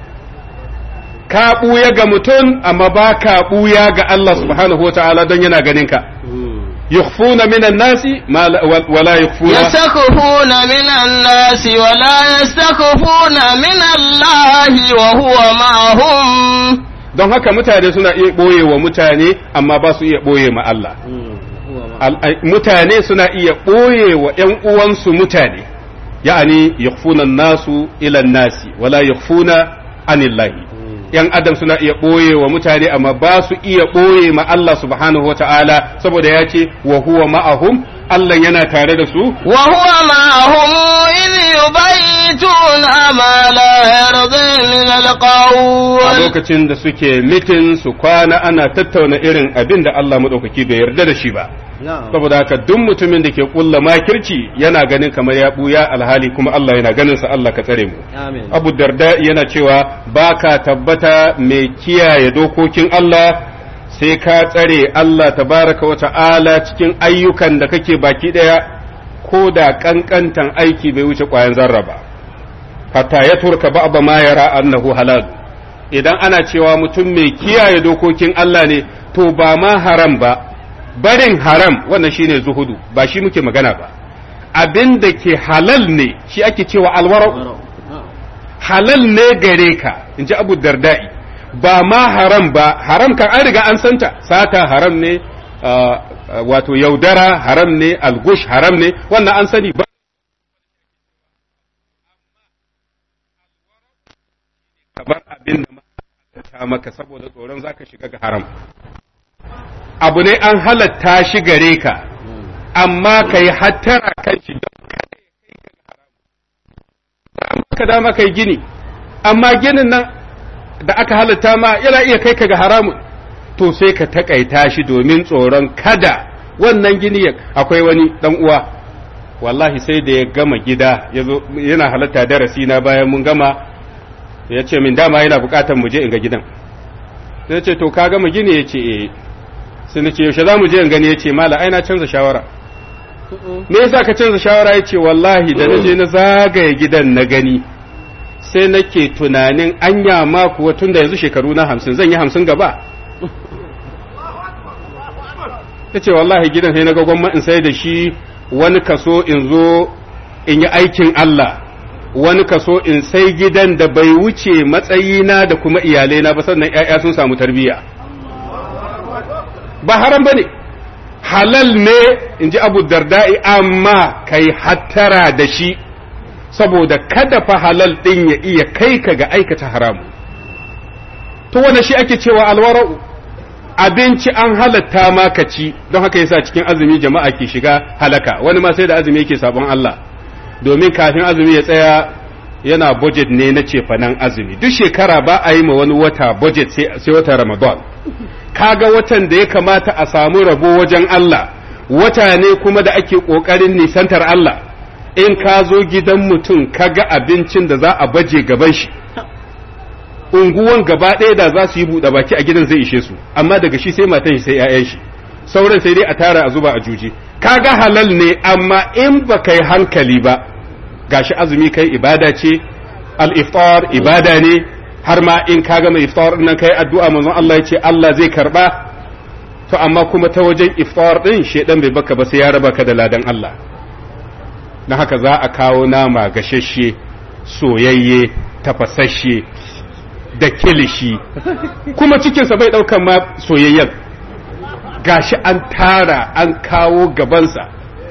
ka ɓuya ga mutum amma ba ka ɓuya ga Allah subhanahu wa ta'ala don yana ganin ka yukhfuna minan nasi ma la- wa- wala yukhfuna يستخفون من الناس ولا يستخفون من الله وهو معهم don haka mutane suna iya ɓoye wa mutane amma ba su iya ɓoye ma Allah Al- ai- mutane suna iya ɓoye wa ‘yan uwansu mutane ya'ani yukhfuna nasu ila nasi wala yukhfuna anillahi ‘yan adam suna iya ɓoye wa mutane amma ba su iya ɓoye ma Allah subhanahu wa ta'ala saboda ya ce wa huwa ma'ahum Allah yana tare da su وهو معهم إذ يبيتون ما لا يرضي من a القول lokacin da suke mitin su kwana ana tattauna irin abin da Allah maɗaukaki bai yarda da shi ba saboda haka duk mutumin da ke kulla makirci yana ganin kamar ya buya alhali kuma Allah yana ganin sa Allah ka tsare mu Amin. Abu Darda yana cewa baka tabbata mai kiyaye dokokin Allah sai ka tsare Allah tabaraka wa ta'ala cikin ayyukan da kake baki daya ko da kankantan aiki bai wuce ƙwayan zarra ba hatta ya turka ba'da ma yara annahu halal idan ana cewa mutum mai kiyaye dokokin Allah ne to ba ma haram ba barin haram wannan shine zuhudu ba shi muke magana ba abin da ke halal ne shi ake cewa alwara'u halal ne gare ka in ji abu dardai ba ma haram ba haram kan an riga an santa sata haram ne ah, ah, wato yaudara haram ne algush haram ne wannan an sani ba kamar abin da ma ta maka saboda tsoron zaka shiga ga haram abu ne an halatta shi gare ka amma ka yi hattara kan shi don kada ya kai ka ga haram amma ka dama kai gini amma ginin nan da aka halatta ma yana iya kai ka ga haramun to sai ka takaita shi domin tsoron kada wannan gini ya akwai wani dan uwa wallahi sai da ya gama gida yazo yana halatta darasi na bayan mun gama ya ce min dama yana bukatar mu je in ga gidan sai ce to ka gama gini ya ce eh sai na ce yaushe za mu je in gani ya ce mala ai na canza shawara me yasa ka canza shawara ya ce wallahi da na je na zagaye gidan na gani sai nake tunanin anya ma kuwa tun da yanzu shekaru na hamsin zan yi hamsin gaba ya ce wallahi gidan sai na ga gwamma in sai da shi wani kaso in zo in yi aikin Allah wani kaso in sai gidan da bai wuce matsayina da kuma iyalaina ba sannan ‘ya'ya sun samu tarbiyya ba haram ba ne halal ne in ji abu darda'i amma kai hattara da shi saboda kada fa halal ɗin ya iya kai ka ga aikata haramu to wanda shi ake cewa alwara'u abinci an halatta ma ka ci don haka yasa cikin azumi jama'a ke shiga halaka wani ma sai da azumi yake sabon Allah domin kafin azumi ya tsaya yana budget ne na cefanen azumi duk shekara ba a yi ma wani wata budget sai wata ramadan kaga watan da ya kamata a samu rabo wajen Allah wata ne kuma da ake ƙoƙarin nisantar Allah in ka zo gidan mutum kaga abincin da za a baje gaban shi unguwan gaba ɗaya da za su yi buɗe baki a gidan zai ishe su amma daga shi sai matan shi sai 'ya'yan shi sauran sai dai a tara a zuba a juji kaga halal ne amma in ba kai hankali ba gashi azumi kai ibada ce al-iftar ibada ne har ma in ka gama iftar nan kai addu'a manzon Allah ya ce Allah zai karba to amma kuma ta wajen iftar din shedan bai baka ba sai ya raba ka da ladan Allah dan haka za a kawo nama gashashe soyayye tafasasshe da kilishi kuma cikinsa bai ɗaukan ma soyayyen gashi an tara an kawo gabansa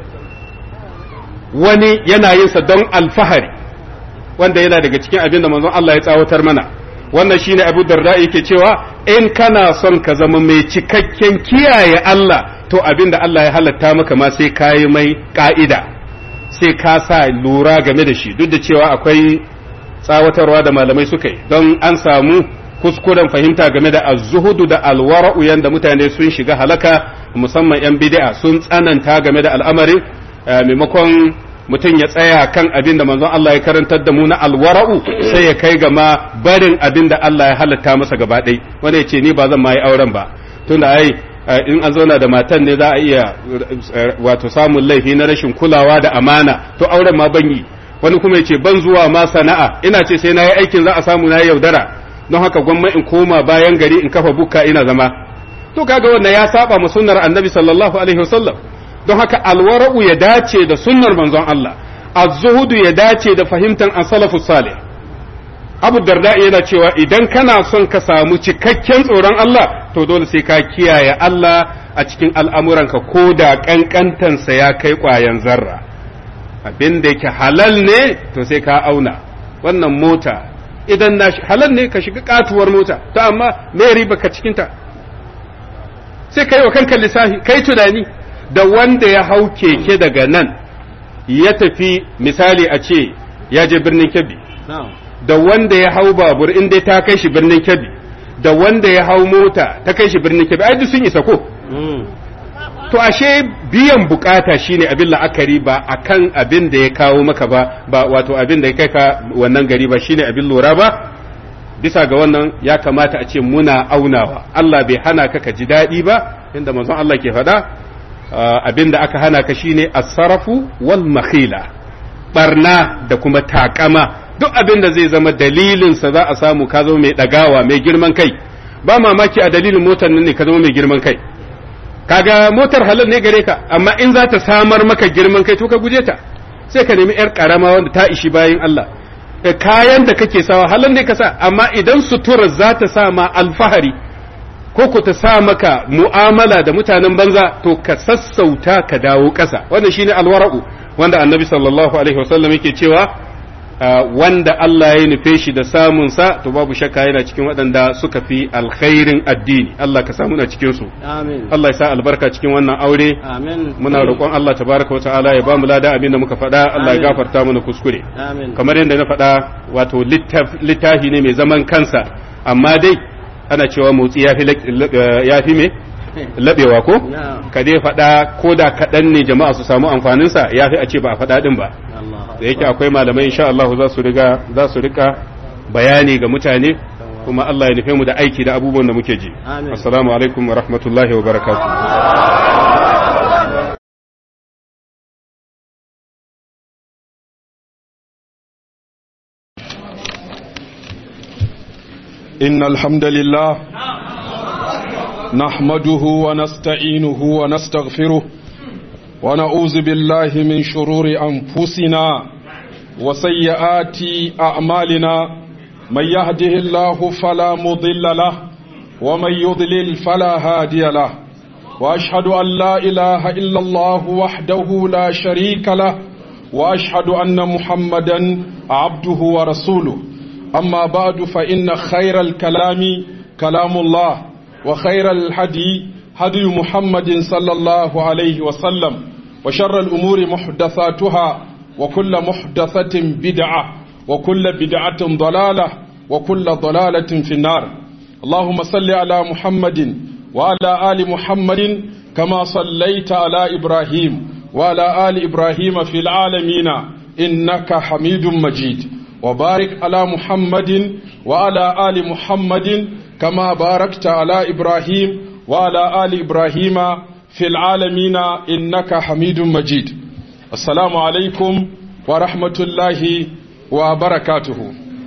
wani yana yinsa don alfahari wanda yana daga cikin abin da manzon Allah ya tsawatar mana wannan shine abu darda yake cewa in kana son ka zama mai cikakken kiyaye Allah to abin da Allah ya halatta maka ma sai ka yi mai ka'ida sai ka sa lura game da shi duk da cewa akwai tsawatarwa da malamai suka yi don an samu kuskuren fahimta game da az-zuhudu da alwara'u yanda mutane sun shiga halaka musamman yan bid'a sun tsananta game da al'amarin maimakon mutum ya tsaya kan abin da manzon Allah ya karantar da mu na alwara'u sai ya kai ga ma barin abin da Allah ya halatta masa gaba ɗai wanda ya ce ni ba zan ma yi auren ba tunda ai in an zauna da matan ne za a iya wato samun laifi na rashin kulawa da amana to auren ma ban yi wani kuma ya ce ban zuwa ma sana'a ina ce sai na yi aikin za a samu na yaudara don haka gwamma in koma bayan gari in kafa bukka ina zama to kaga wannan ya saba mu sunnar annabi sallallahu alaihi wasallam don haka alwara'u ya dace da sunnar manzon Allah az-zuhudu ya dace da fahimtar as-salafus salih Abu Darda yana cewa idan kana son ka samu cikakken tsoron Allah to dole sai ka kiyaye Allah a cikin al'amuranka ko da kankantansa ya kai ƙwayan zarra abin da yake halal ne to sai ka auna wannan mota idan na halal ne ka shiga katuwar mota to amma me riba ka cikinta sai kai wa kanka lissafi kai tunani da wanda ya hau keke daga nan ya tafi misali a ce ya je birnin kebbi da wanda ya hau babur in dai ta kai shi birnin kebbi da wanda ya hau mota ta kai shi birnin kebbi ai duk sun isa ko to ashe biyan bukata shine abin la'akari ba akan abin da ya kawo maka ba ba wato abin da ya kai ka wannan gari ba shine abin lura ba bisa ga wannan ya kamata a ce muna aunawa Allah bai hana ka ka ji daɗi ba inda manzon Allah ke faɗa abin da aka hana ka shine as-sarafu wal makhila barna da kuma takama duk abin da zai zama dalilin sa za a samu ka zama mai dagawa mai girman kai ba mamaki a dalilin motar nan ne ka zama mai girman kai kaga motar halal ne gare ka amma in za ta samar maka girman kai to ka guje ta sai ka nemi yar karama wanda ta ishi bayan Allah kayan da kake sawa halal ne ka sa amma idan sutura za ta sa ma alfahari ko ku ta sa maka mu'amala da mutanen banza to ka sassauta ka dawo ƙasa wannan shine alwara'u wanda annabi sallallahu alaihi wasallam yake cewa wanda Allah ya nufe shi da samun sa to babu shakka yana cikin waɗanda suka fi alkhairin addini Allah ka samu na cikin su Amin. Allah ya sa albarka cikin wannan aure Amin. muna roƙon Allah tabaraka wa ta'ala ya ba mu lada abin da muka faɗa Allah ya Amin. gafarta mana kuskure Amin. kamar yadda na faɗa wato littaf- littafi ne mai zaman kansa amma dai ana cewa motsi ya fi ya fi me laɓewa ko Na'am. ka dai faɗa ko da kaɗan ne jama'a su samu amfaninsa ya fi a ce ba a faɗa ɗin ba Allah. da yake akwai malamai insha Allah za su riga za su rika bayani ga mutane kuma Allah ya nufe mu da aiki da abubuwan da muke ji Amin. assalamu alaikum wa rahmatullahi wa barakatuh إن الحمد لله نحمده ونستعينه ونستغفره ونعوذ بالله من شرور أنفسنا وسيئات أعمالنا من يهده الله فلا مضل له ومن يضلل فلا هادي له وأشهد أن لا إله إلا الله وحده لا شريك له وأشهد أن محمدا عبده ورسوله أما بعد فإن خير الكلام كلام الله وخير الهدي هدي محمد صلى الله عليه وسلم وشر الأمور محدثاتها وكل محدثة بدعة وكل بدعة ضلالة وكل ضلالة في النار اللهم صل على محمد وعلى آل محمد كما صليت على إبراهيم وعلى آل إبراهيم في العالمين إنك حميد مجيد وبارك على محمد وعلى آل محمد كما باركت على إبراهيم وعلى آل إبراهيم في العالمين إنك حميد مجيد السلام عليكم ورحمة الله وبركاته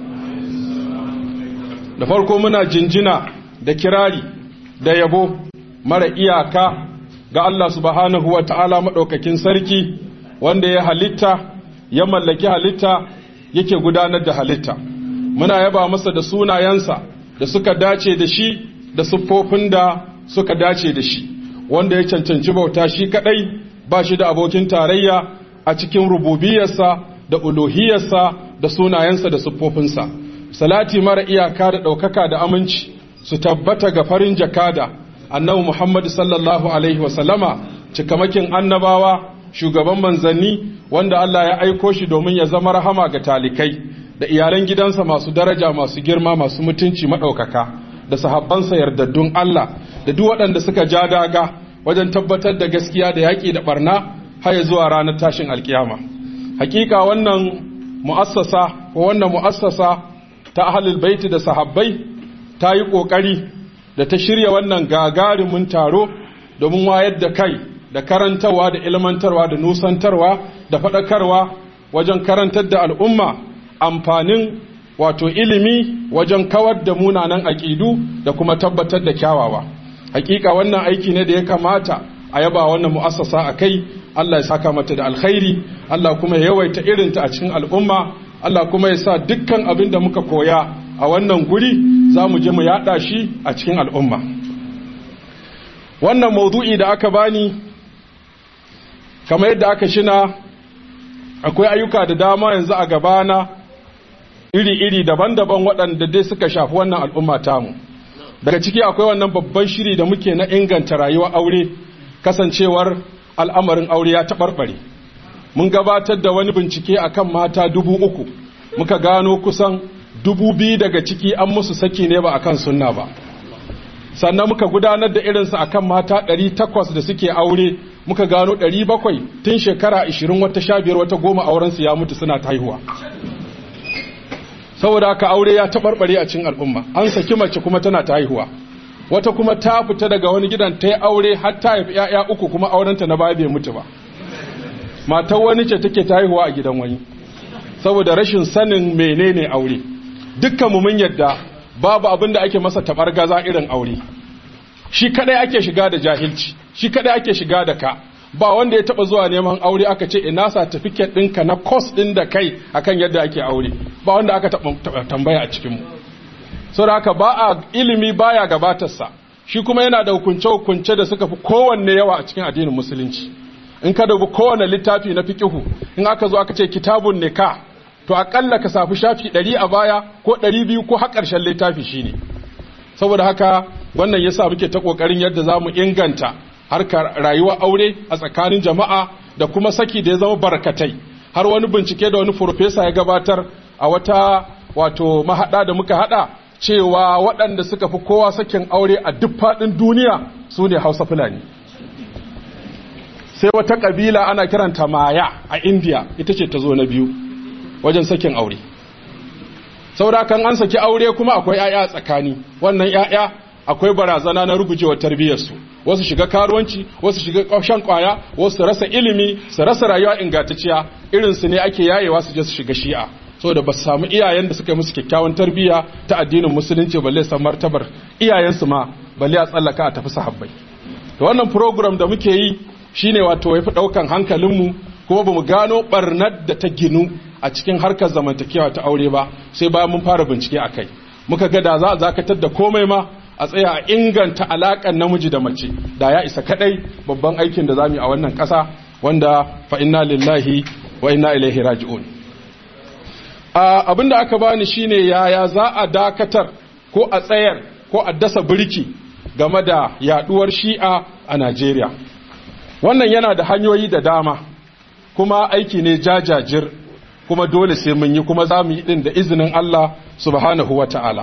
da farko muna jinjina da kirari da yabo mara iyaka ga Allah subhanahu wa ta'ala maɗaukakin sarki wanda ya halitta ya mallaki halitta yake gudanar da halitta muna yaba masa da sunayensa da suka dace da shi da siffofin da suka dace da shi wanda ya cancanci bauta shi kadai ba shi da abokin tarayya a cikin rububiyarsa da uluhiyarsa da sunayensa da siffofinsa salati mara iyaka da ɗaukaka da aminci su tabbata ga farin jakada annabi Muhammad sallallahu alaihi wasallama cikamakin annabawa shugaban manzanni wanda Allah ya aiko shi domin ya zama rahama ga talikai da iyalan gidansa masu daraja masu girma masu mutunci maɗaukaka da sahabbansa yardaddun Allah da duk waɗanda suka ja daga wajen tabbatar da gaskiya da yaƙi da barna har ya zuwa ranar tashin alkiyama hakika wannan mu'assasa ko wannan mu'assasa ta ahlul baiti da sahabbai ta yi ƙoƙari da ta shirya wannan gagarumin taro domin wayar da kai da karantarwa da ilmantarwa da nusantarwa da faɗakarwa wajen karantar da al'umma amfanin wato ilimi wajen kawar da munanan aƙidu da kuma tabbatar da kyawawa hakika wannan aiki ne da ya kamata a yaba wannan mu'assasa a kai Allah ya saka mata da alkhairi Allah kuma ya yawaita irinta a cikin al'umma Allah kuma ya sa dukkan abin da muka koya a wannan guri za mu je mu yada shi a cikin al'umma wannan maudu'i da aka bani kamar yadda aka shina akwai ayyuka da dama yanzu a gabana iri-iri daban-daban waɗanda dai suka shafi wannan al'umma tamu daga ciki akwai wannan babban shiri da muke na inganta rayuwar aure kasancewar al'amarin aure ya taɓarɓare mun gabatar da wani bincike akan mata dubu uku muka gano kusan dubu biyu daga ciki an musu saki ne ba akan sunna ba sannan muka gudanar da irinsu akan mata ɗari takwas da suke aure muka gano ɗari bakwai tun shekara ashirin wata sha biyar wata goma aurensu ya mutu suna ta haihuwa saboda haka aure ya taɓarɓare a cikin al'umma an saki mace kuma tana ta haihuwa wata kuma ta fita daga wani gidan ta yi aure har ta haifi 'ya'ya uku kuma aurenta na baya bai mutu ba matar wani ce take ta haihuwa a gidan wani saboda rashin sanin menene aure dukkan mu mun yadda babu abin da ake masa tabar gaza irin aure shi kadai ake shiga da jahilci shi kadai ake shiga da ka ba wanda ya taba zuwa neman aure aka ce ina certificate ɗinka na course ɗin da kai akan yadda ake aure ba wanda aka taba tambaya a cikin mu saboda haka ba a ilimi baya gabatarsa shi kuma yana da hukunce-hukunce da suka fi kowanne yawa a cikin addinin musulunci in ka dubi kowane littafi na fiqihu in aka zo aka ce kitabun nikah to akalla ka safi shafi 100 a baya ko 200 ko har ƙarshen littafi shine saboda haka wannan yasa muke ta kokarin yadda zamu inganta harkar rayuwar aure a tsakanin jama'a da kuma saki da ya zama barkatai har wani bincike da wani professor ya gabatar a wata wato mahada da muka hada cewa waɗanda suka fi kowa sakin aure a duk faɗin duniya su ne hausa fulani sai wata ƙabila ana kiranta maya a indiya ita ce ta zo na biyu wajen sakin aure saboda kan an saki aure kuma akwai 'ya'ya a tsakani wannan 'ya'ya akwai barazana na rugujewar tarbiyyarsu wasu shiga karuwanci wasu shiga shan kwaya wasu su rasa ilimi su rasa rayuwa ingantacciya irin su ne ake yayewa su je su shiga shi'a saboda ba su samu iyayen da suka yi musu kyakkyawan tarbiyya ta addinin musulunci balle san martabar iyayensu ma balle a tsallaka a tafi sahabbai to wannan program da muke yi shine wato yafi daukan hankalinmu kuma bamu gano barnar da ta ginu a cikin harkar zamantakewa ta aure ba sai bayan mun fara bincike akai muka ga da za a zakatar da komai ma a tsaya a inganta alakan namiji da mace da ya isa kadai babban aikin da zamu yi a wannan kasa wanda fa inna lillahi wa inna ilaihi raji'un abinda aka bani shine yaya za a dakatar ko a tsayar ko a dasa birki game da yaduwar shi'a a Najeriya wannan yana da hanyoyi da dama kuma aiki ne jajajir kuma dole sai mun yi kuma za mu yi din da izinin Allah subhanahu wa ta'ala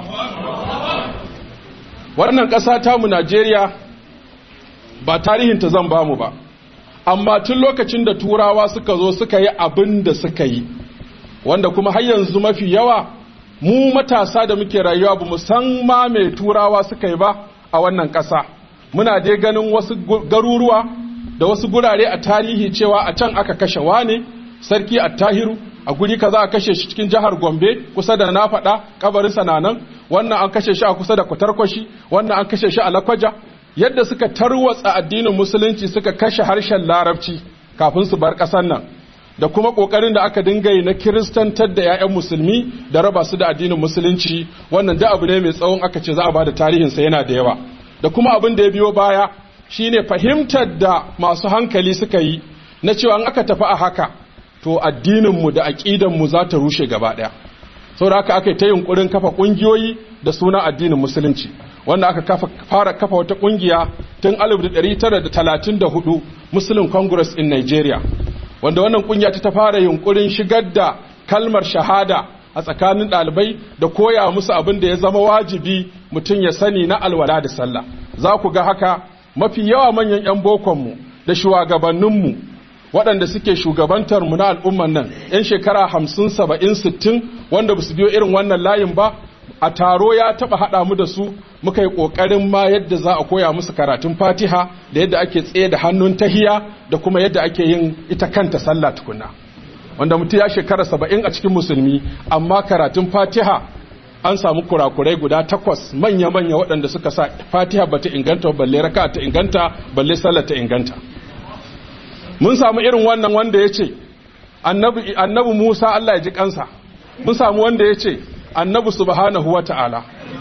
wannan ƙasa tamu Najeriya ba tarihinta zan bamu ba amma tun lokacin da turawa suka zo suka yi abin da suka yi wanda kuma har yanzu mafi yawa mu matasa da muke rayuwa ba mu san ma mai turawa suka yi ba a wannan ƙasa muna dai ganin wasu garuruwa da wasu gurare a tarihi cewa a can aka kashe wane sarki attahiru a guri kaza a kashe shi cikin jihar gombe kusa da na faɗa kabarinsa na nan wannan an kashe shi a kusa da kwatarkwashi wannan an kashe shi a lakwaja yadda suka tarwatsa addinin musulunci suka kashe harshen larabci kafin su bar ƙasar nan da kuma kokarin da aka dinga yi na kiristantar da 'ya'yan musulmi da raba su da addinin musulunci wannan da abu ne mai tsawon aka ce za a bada tarihinsa yana da yawa da kuma abin da ya biyo baya shine fahimtar da masu hankali suka yi na cewa in aka tafi a haka to addininmu da aƙidanmu za ta rushe gaba ɗaya saboda haka aka yi ta yunkurin kafa ƙungiyoyi da suna addinin musulunci wanda aka kafa, fara kafa wata ƙungiya tun 1934 muslim congress in nigeria wanda wannan kungiya ta fara yunkurin shigar da kalmar shahada a tsakanin ɗalibai da koya musu abin da ya zama wajibi mutum ya sani na alwala da sallah za ku ga haka mafi yawa manyan 'yan bokonmu da shugabanninmu waɗanda suke shugabantar mu na al'umman nan 'yan shekara hamsin saba'in sittin wanda ba su biyo irin wannan layin ba a taro ya taɓa haɗa mu da su muka yi ƙoƙarin ma yadda za a koya musu karatun fatiha da yadda ake tsaye da hannun tahiya da kuma yadda ake yin ita kanta sallah tukuna wanda mutum ya shekara saba'in a cikin musulmi amma karatun fatiha an samu kurakurai guda takwas manya-manya waɗanda suka sa fatiha ba ta inganta balle raka ta inganta balle sallah ta inganta mun samu irin wannan wanda ya ce annabi musa allah ya ji kansa mun samu wanda ya ce annabi subhanahu wa ta'ala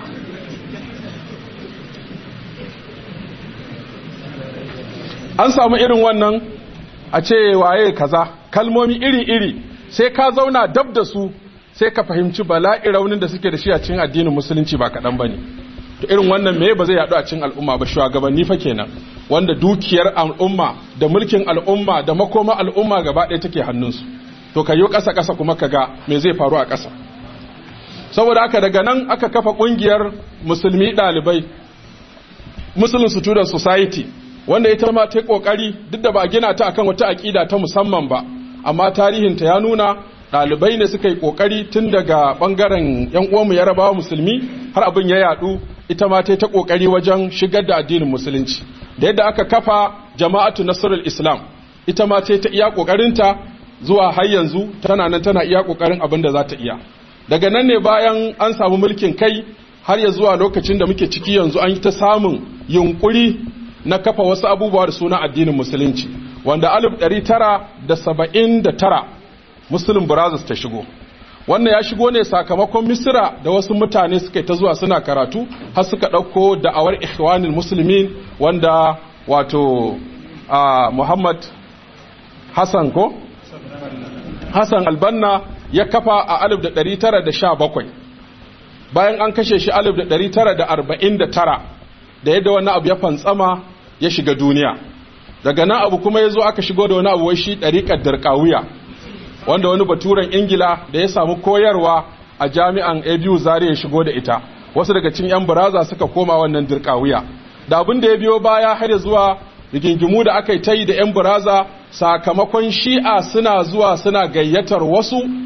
an samu irin wannan a ce waye kaza kalmomi iri-iri sai ka zauna dab da su sai ka fahimci bala'i raunin da suke da shi a cikin addinin musulunci ba kaɗan ba ne to irin wannan me ba zai yaɗu a cikin al'umma ba shugabanni fa kenan wanda dukiyar al'umma da mulkin al'umma da makoma al'umma gaba ɗaya take hannunsu to ka yi ƙasa-ƙasa kuma ka ga me zai faru a ƙasa saboda haka daga nan aka kafa ƙungiyar musulmi ɗalibai muslim student society wanda ita ma ta kokari duk da ba a gina ta akan wata aƙida ta musamman ba amma tarihinta ya nuna ɗalibai ne suka yi kokari tun daga ɓangaren yan uwanmu yarabawa musulmi har abin ya yadu ita ma ta ta kokari wajen shigar da addinin musulunci da yadda aka kafa jama'atu nasrul islam ita ma ta ta iya kokarinta zuwa har yanzu tana nan tana iya kokarin abin da za ta iya daga nan ne bayan an samu mulkin kai har ya zuwa lokacin da muke ciki yanzu an yi ta samun yunkuri na kafa wasu abubuwa da suna addinin musulunci wanda 1979 muslim brothers ta shigo wannan ya shigo ne sakamakon misira da wasu mutane suka ta zuwa suna karatu har suka ɗauko da'awar ikhwanul musulmin wanda wato a muhammad hassan ko hassan albanna ya kafa a 1917 bayan an kashe shi 1949 da yadda wani abu ya fantsama ya shiga duniya daga nan abu kuma ya zo aka shigo da wani abu wai shi ɗariƙar darƙawiya wanda wani baturen ingila da ya samu koyarwa a jami'an abu zare ya shigo da ita wasu daga cikin 'yan baraza suka koma wannan dirkawiya da abin da ya biyo baya har zuwa rigingimu da aka yi ta yi da 'yan baraza sakamakon shi'a suna zuwa suna gayyatar wasu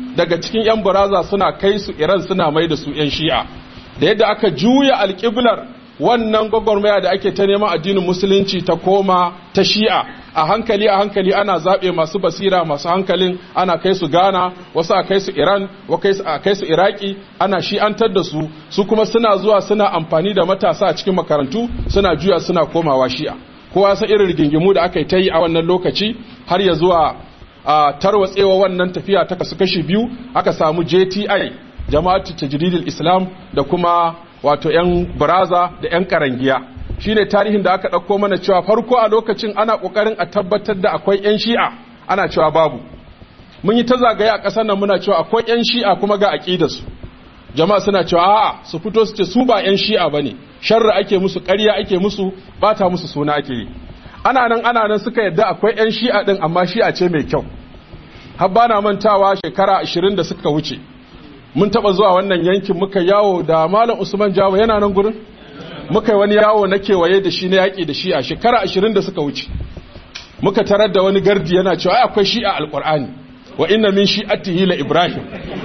daga cikin 'yan baraza suna kai su iran suna mai da su 'yan shi'a da yadda aka juya alƙiblar wannan gwagwarmaya da ake ta neman addinin musulunci ta koma ta shi'a a hankali a hankali ana zaɓe masu basira masu hankalin ana kai su ghana wasu a kai su iran a kai su iraki ana shi'antar da su su kuma suna zuwa suna amfani da matasa a cikin makarantu suna juya suna komawa shi'a kowa san irin rigingimu da aka yi ta yi a wannan lokaci har ya zuwa a tarwatsewa wannan tafiya ta kasu kashi biyu aka samu jti jama'atu tajridil islam da kuma wato 'yan baraza da 'yan karangiya shine tarihin da aka ɗauko mana cewa farko a lokacin ana ƙoƙarin a tabbatar da akwai 'yan shi'a ana cewa babu mun yi ta zagaye a ƙasar nan muna cewa akwai 'yan shi'a kuma ga aƙidarsu jama'a suna cewa a'a su fito su ce su ba 'yan shi'a ba ne sharri ake musu ƙarya ake musu bata musu suna ake yi ana nan ana nan suka yadda akwai 'yan shi'a ɗin amma shi'a ce mai kyau har ba na mantawa shekara ashirin da suka wuce mun taɓa zuwa wannan yankin muka yawo da malam usman jawo yana nan gurin muka yi wani yawo na kewaye da shi na yaƙi da shi'a shekara ashirin da suka wuce muka tarar da wani gardi yana cewa ai akwai shi'a alƙur'ani wa inna min shi'atihi la ibrahim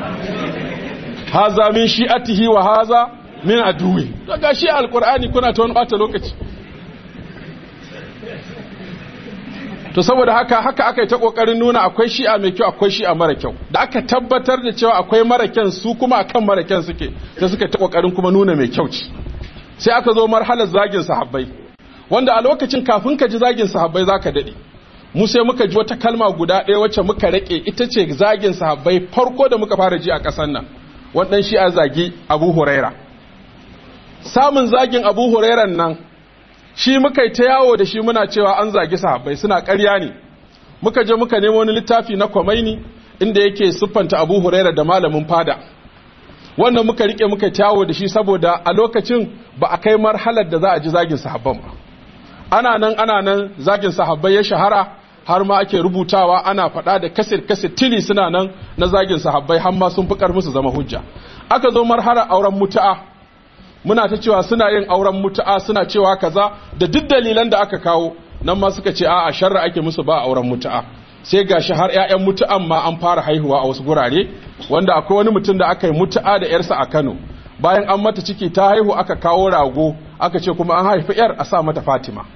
haza min shi'atihi wa haza min aduwi daga shi alƙur'ani kuna ta wani ɓata lokaci to saboda haka haka aka yi ta kokarin nuna akwai shi'a mai kyau akwai shi'a mara kyau da aka tabbatar da cewa akwai mara kyan su kuma akan mara kyan suke sai suka ta kokarin kuma nuna mai kyau ce sai aka zo marhalar zagin sahabbai wanda a lokacin kafin ka ji zagin sahabbai zaka dade mu sai muka ji wata kalma guda ɗaya wacce muka rake ita ce zagin sahabbai farko da muka fara ji a ƙasar nan wannan shi'a zagi Abu Huraira samun zagin Abu Hurairan nan shi muka yi ta yawo da shi muna cewa an zagi sahabbai suna ƙarya ne muka je muka nemo wani littafi na kwamaini inda yake siffanta abu huraira da malamin fada wannan muka rike muka yawo da shi saboda a lokacin ba a kai marhalar da za a ji zagin sahabban ba ana nan ana nan zagin sahabbai ya shahara har ma ake rubutawa ana faɗa da kasir kasir tili suna nan na zagin sahabbai har ma sun fi ƙarfi su zama hujja aka zo marhalar auren mutu'a muna ta cewa suna yin auren mutu'a suna cewa kaza da duk dalilan da aka kawo nan ma suka ce a'a sharra ake musu ba auren mutu'a sai gashi har ƴaƴan mutu'an ma an fara haihuwa a wasu gurare wanda akwai wani mutum da aka yi mutu'a da ƴarsa a Kano bayan an mata ciki ta haihu aka kawo rago aka ce kuma an haifi ƴar a sa mata Fatima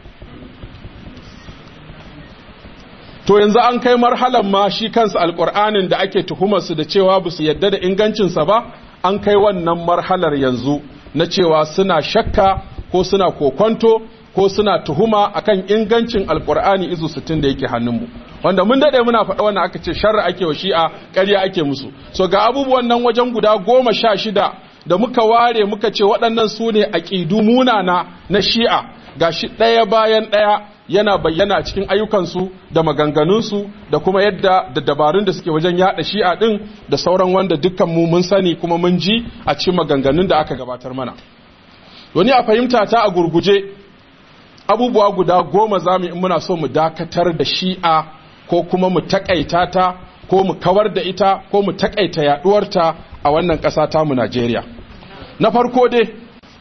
to yanzu an kai marhalan ma shi kansa alƙur'anin da ake tuhumar su da cewa ba su yadda da ingancinsa ba an kai wannan marhalar yanzu na cewa suna shakka ko suna kokonto ko suna tuhuma akan ingancin alkur'ani izu 60 da yake hannunmu wanda mun dade muna faɗa wannan aka ce sharri ake wa shi'a ƙarya ake musu so ga abubuwan nan wajen guda goma sha shida da muka ware muka ce waɗannan su ne aƙidu munana na shi'a gashi ɗaya bayan ɗaya yana bayyana cikin ayyukansu da maganganunsu da kuma yadda da dabarun da suke wajen yada shi'a din da sauran wanda dukkan mu mun sani kuma mun ji a cikin maganganun da aka gabatar mana wani a fahimta ta a gurguje abubuwa guda goma za mu in muna so mu dakatar da shi'a ko kuma mu takaita ta ko mu kawar da ita ko mu takaita yaduwarta a wannan ƙasa ta mu Najeriya na farko dai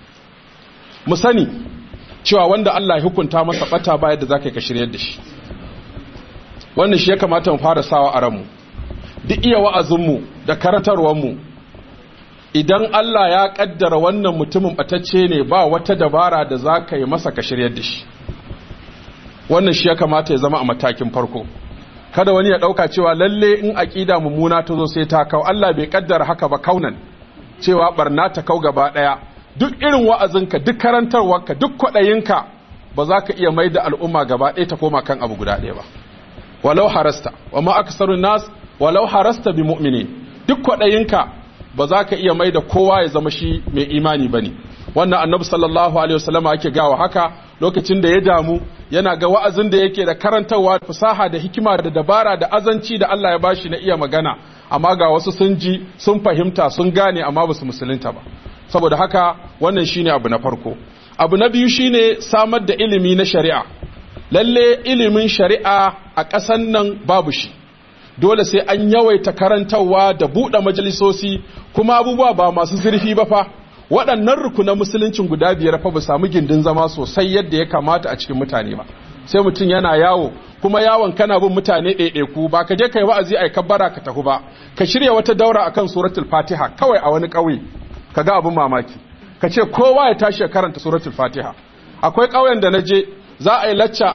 mu sani cewa wanda Allah ya hukunta masa bata ba yadda zaka ka shiryar da shi wannan shi ya kamata mu fara sawa a ranmu duk iya wa'azinmu da karantarwarmu idan Allah ya kaddara wannan mutumin batacce ne ba wata dabara da za ka yi masa ka shiryar da shi wannan shi ya kamata ya zama a matakin farko kada wani ya dauka cewa lalle in aqida mummuna ta zo sai ta kau Allah bai kaddara haka ba kaunan cewa barna ta kau gaba daya duk irin wa'azinka duk karantarwarka duk kwaɗayinka ba za ka iya mai da al'umma gaba ɗaya ta koma kan abu guda ɗaya ba walau harasta wa ma aksarun nas walau harasta bi mu'mini duk kwaɗayinka ba za ka iya mai da kowa ya zama shi mai imani ba ne wannan annabi sallallahu alaihi wasallama yake gawa haka lokacin da ya damu yana ga wa'azin da yake da karantarwa fasaha da hikima da dabara da azanci da Allah ya bashi na iya magana amma ga wasu sun ji sun fahimta sun gane amma ba su musulunta ba saboda haka wannan shine abu na farko abu na biyu shine samar da ilimi na shari'a lalle ilimin shari'a a ƙasan nan babu shi dole sai an yawaita karantarwa da buɗe majalisosi kuma abubuwa ba masu zurfi ba fa waɗannan rukunan musuluncin guda biyar fa ba samu gindin zama sosai yadda ya kamata a cikin mutane ba sai mutum yana yawo kuma yawon kana bin mutane ɗaiɗaiku ba ka je kai wa'azi ai kabbara ka tafi ba ka shirya wata daura akan suratul fatiha kawai a wani ƙauye ka ga abin mamaki ka ce kowa ya tashi ya karanta suratul fatiha akwai ƙauyen da na je za a yi lacca